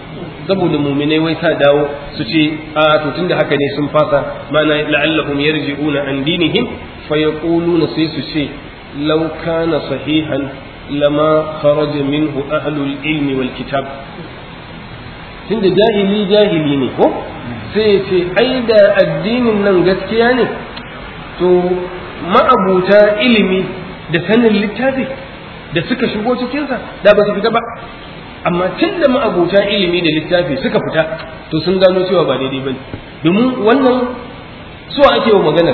saboda muminai wai sa dawo su ce a to tunda haka ne sun fasa mana la'allahum yarji'una an dinihim fa yaquluna sai su ce law kana sahihan lama kharaja minhu ahlul ilmi wal kitab tunda jahili jahili ne ko sai ya ce ai da addinin nan gaskiya ne to ma'abuta ilimi da sanin littafi da suka shigo cikinsa da ba su fita ba amma tun da ma'abuta ilimi da littafi suka fita to sun gano cewa ba daidai ba ne domin wannan so ake wa maganar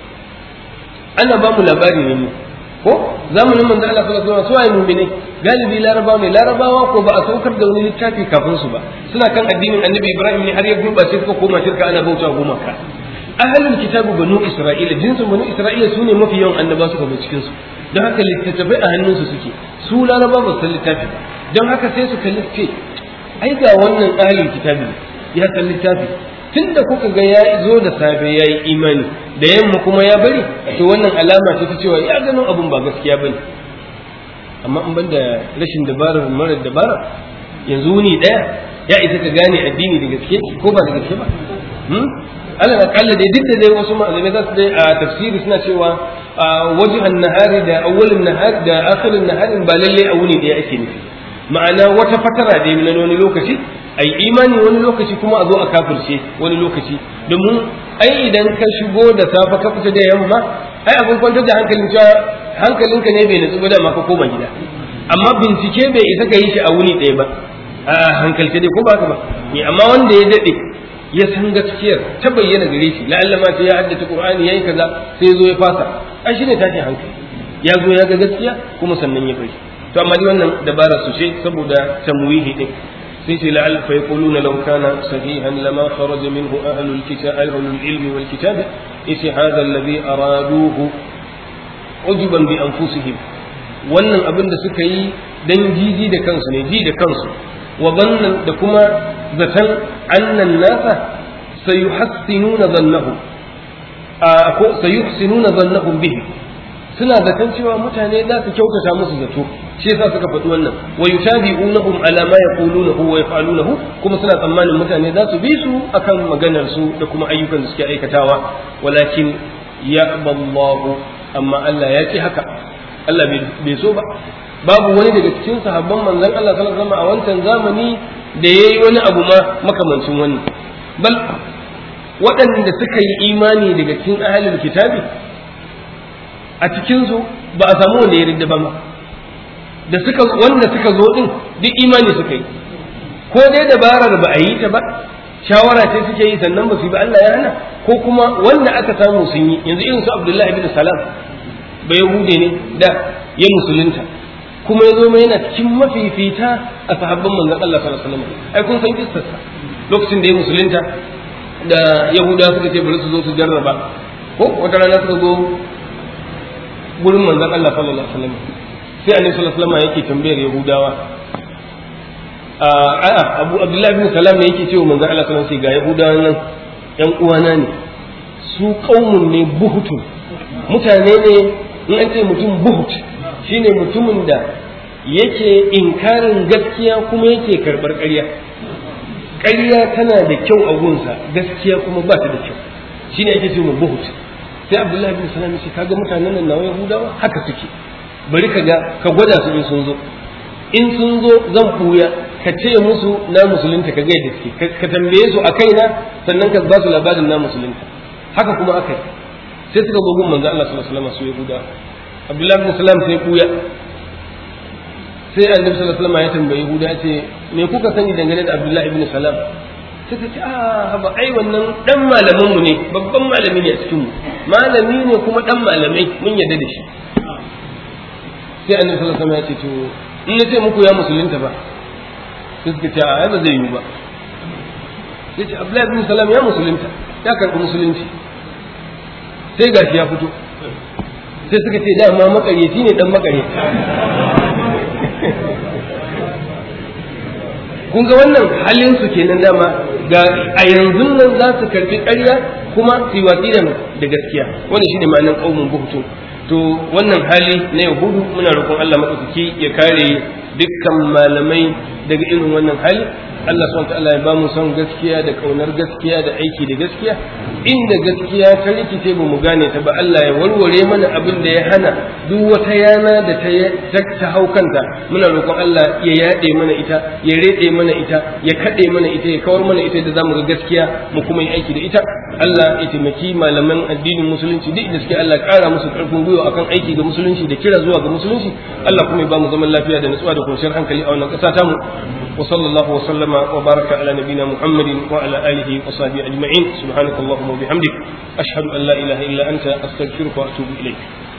ana ba mu labari ne ko zamanin manzo Allah sallallahu alaihi wasallam su ayi mu'mini galibi larabawa ne larabawa ko ba a saukar da wani littafi kafin su ba suna kan addinin annabi Ibrahim ne har ya gurbace suka koma shirka ana bauta gumaka ahalin kitabu banu isra'ila jinsin banu isra'ila su ne mafi yawan annaba suka zo cikin su don haka littattafai a hannunsu suke su laraba ba su san littafi ba don haka sai su kalli ce ai ga wannan ahalin kitabi ya san littafi tunda kuka ga ya zo da safe ya yi imani da yamma kuma ya bari to wannan alama ce ta cewa ya gano abun ba gaskiya bane amma in ban da rashin dabarar mara dabara yanzu ni daya ya isa ka gane addini da gaske ko ba da gaske ba alal akalla dai duk da dai wasu malamai za su dai a tafsiri suna cewa wajhan nahari da awwalin nahari da akhirin nahari ba lalle a wuni ɗaya ake nufi ma'ana wata fatara dai na wani lokaci ai imani wani lokaci kuma a zo a kafirce wani lokaci domin ai idan ka shigo da safa ka fita da yamma ai abin kwantar da hankalin cewa hankalinka ne bai nutsu ba da ma ka koma gida amma bincike bai isa ka yi shi a wuni ɗaya ba a hankalce dai ko ba ka ba amma wanda ya daɗe ya san gaskiyar ta bayyana gare shi la'alla ma sai ya haddace qur'ani yayi kaza sai ya zo ya fasa ai shine tashin hankali ya zo ya ga gaskiya kuma sannan ya bari to amma dai wannan dabara su ce saboda tamwihi din sai ce la'al fa yaquluna law kana sahihan lama kharaja minhu ahlul kitab ahlul ilmi wal kitab isi hadha alladhi araduhu ujuban bi anfusihim wannan abin da suka yi dan jiji da kansu ne ji da kansu wa zannan da kuma zaton annan nasa sayuhassinuna zannahu ko sayuhsinuna zannahum bihi suna zaton cewa mutane za su kyautata musu zato shi yasa suka faɗi wannan wa yutabi'unahum ala ma yaqulunahu wa yaf'alunahu kuma suna tsammanin mutane za su bi su akan maganar su da kuma ayyukan da suke aikatawa walakin yaqballahu amma Allah ya ce haka Allah bai so ba babu wani daga cikin sahabban manzon Allah sallallahu alaihi wasallam a wancan zamani da yayi wani abu ma makamancin wannan bal waɗanda suka yi imani daga cikin ahlul kitabi a cikin su ba a samu wanda ya ridda ba ma da suka wanda suka zo din duk imani suka yi ko dai dabarar ba a yi ta ba shawara ce suke yi sannan ba su yi ba Allah ya hana ko kuma wanda aka samu sun yi yanzu irin su Abdullahi ibn Salam ba Yahude ne da ya musulunta kuma ya zo mai yana cikin mafifita a sahabban manzon Allah sallallahu alaihi wasallam ai kun san kissarsa lokacin da ya musulunta da Yahuda suka ce bari su zo su jarraba ko wata rana suka zo gurin manzon Allah sallallahu alaihi wasallam sai annabi sallallahu alaihi wasallam yake tambayar Yahudawa a'a Abu Abdullahi bin Salam ne yake cewa manzon Allah sallallahu alaihi wasallam ga Yahudawa nan yan uwana ne su qaumun ne buhutun mutane ne in an ce mutum buhut shine mutumin da yake inkarin gaskiya kuma yake karɓar ƙarya ƙarya tana da kyau a gunsa gaskiya kuma ba ta da kyau shine ake cewa buhut sai abdullahi bin salam ce kaga mutanen nan nawa yahudawa haka suke bari ka ga ka gwada su in sun zo in sun zo zan buya ka ce musu na musulunta ka ga yadda suke ka tambaye su a kaina sannan ka ba su labarin na musulunta haka kuma aka yi sai suka zo gun manzo Allah sallallahu alaihi wasallam su yahudawa abdullahi bin salam sai kuya sai annabi sallallahu alaihi wasallam ya tambayi Yahuda ya ce me kuka sani dangane da Abdullahi ibn Salam suka ce a ba ai wannan dan malamin mu ne babban malami ne a cikin mu malami ne kuma dan malamai mun yarda da shi sai annabi sallallahu alaihi wasallam ya ce to in na ce muku ya musulunta ba sai suka ce a ba zai yi ba sai ce Abdullahi ibn Salam ya musulunta ya karɓi musulunci sai gashi ya fito sai suka ce dama makaryaci ne dan makaryaci kun ga wannan halin su kenan dama ga a yanzu nan za su karbi ƙarya kuma su yi watsi da gaskiya wannan shine ma'anar qaumun buhtu to wannan hali na yahudu muna roƙon Allah madaukaki ya kare dukkan malamai daga irin wannan hali Allah subhanahu ta'ala ya ba mu son gaskiya da kaunar gaskiya da aiki da gaskiya inda gaskiya ta rikice ba mu gane ta ba Allah ya warware mana abin da ya hana duk wata yana da ta ta hau kanta muna roƙon Allah ya yaɗe mana ita ya rede mana ita ya kaɗe mana ita ya kawar mana ita da zamu ga gaskiya mu kuma yi aiki da ita Allah ya taimaki malaman addinin musulunci duk da suke Allah ƙara musu ƙarfin gwiwa akan aiki da musulunci da kira zuwa ga musulunci Allah kuma ya ba mu zaman lafiya da nutsuwa da kwanciyar hankali a wannan ƙasa tamu wa sallallahu wa sallama wa baraka ala nabina muhammadin wa ala alihi wa sahbihi ajma'in subhanakallahumma wa bihamdik ashhadu an la ilaha illa anta astaghfiruka wa atubu ilayk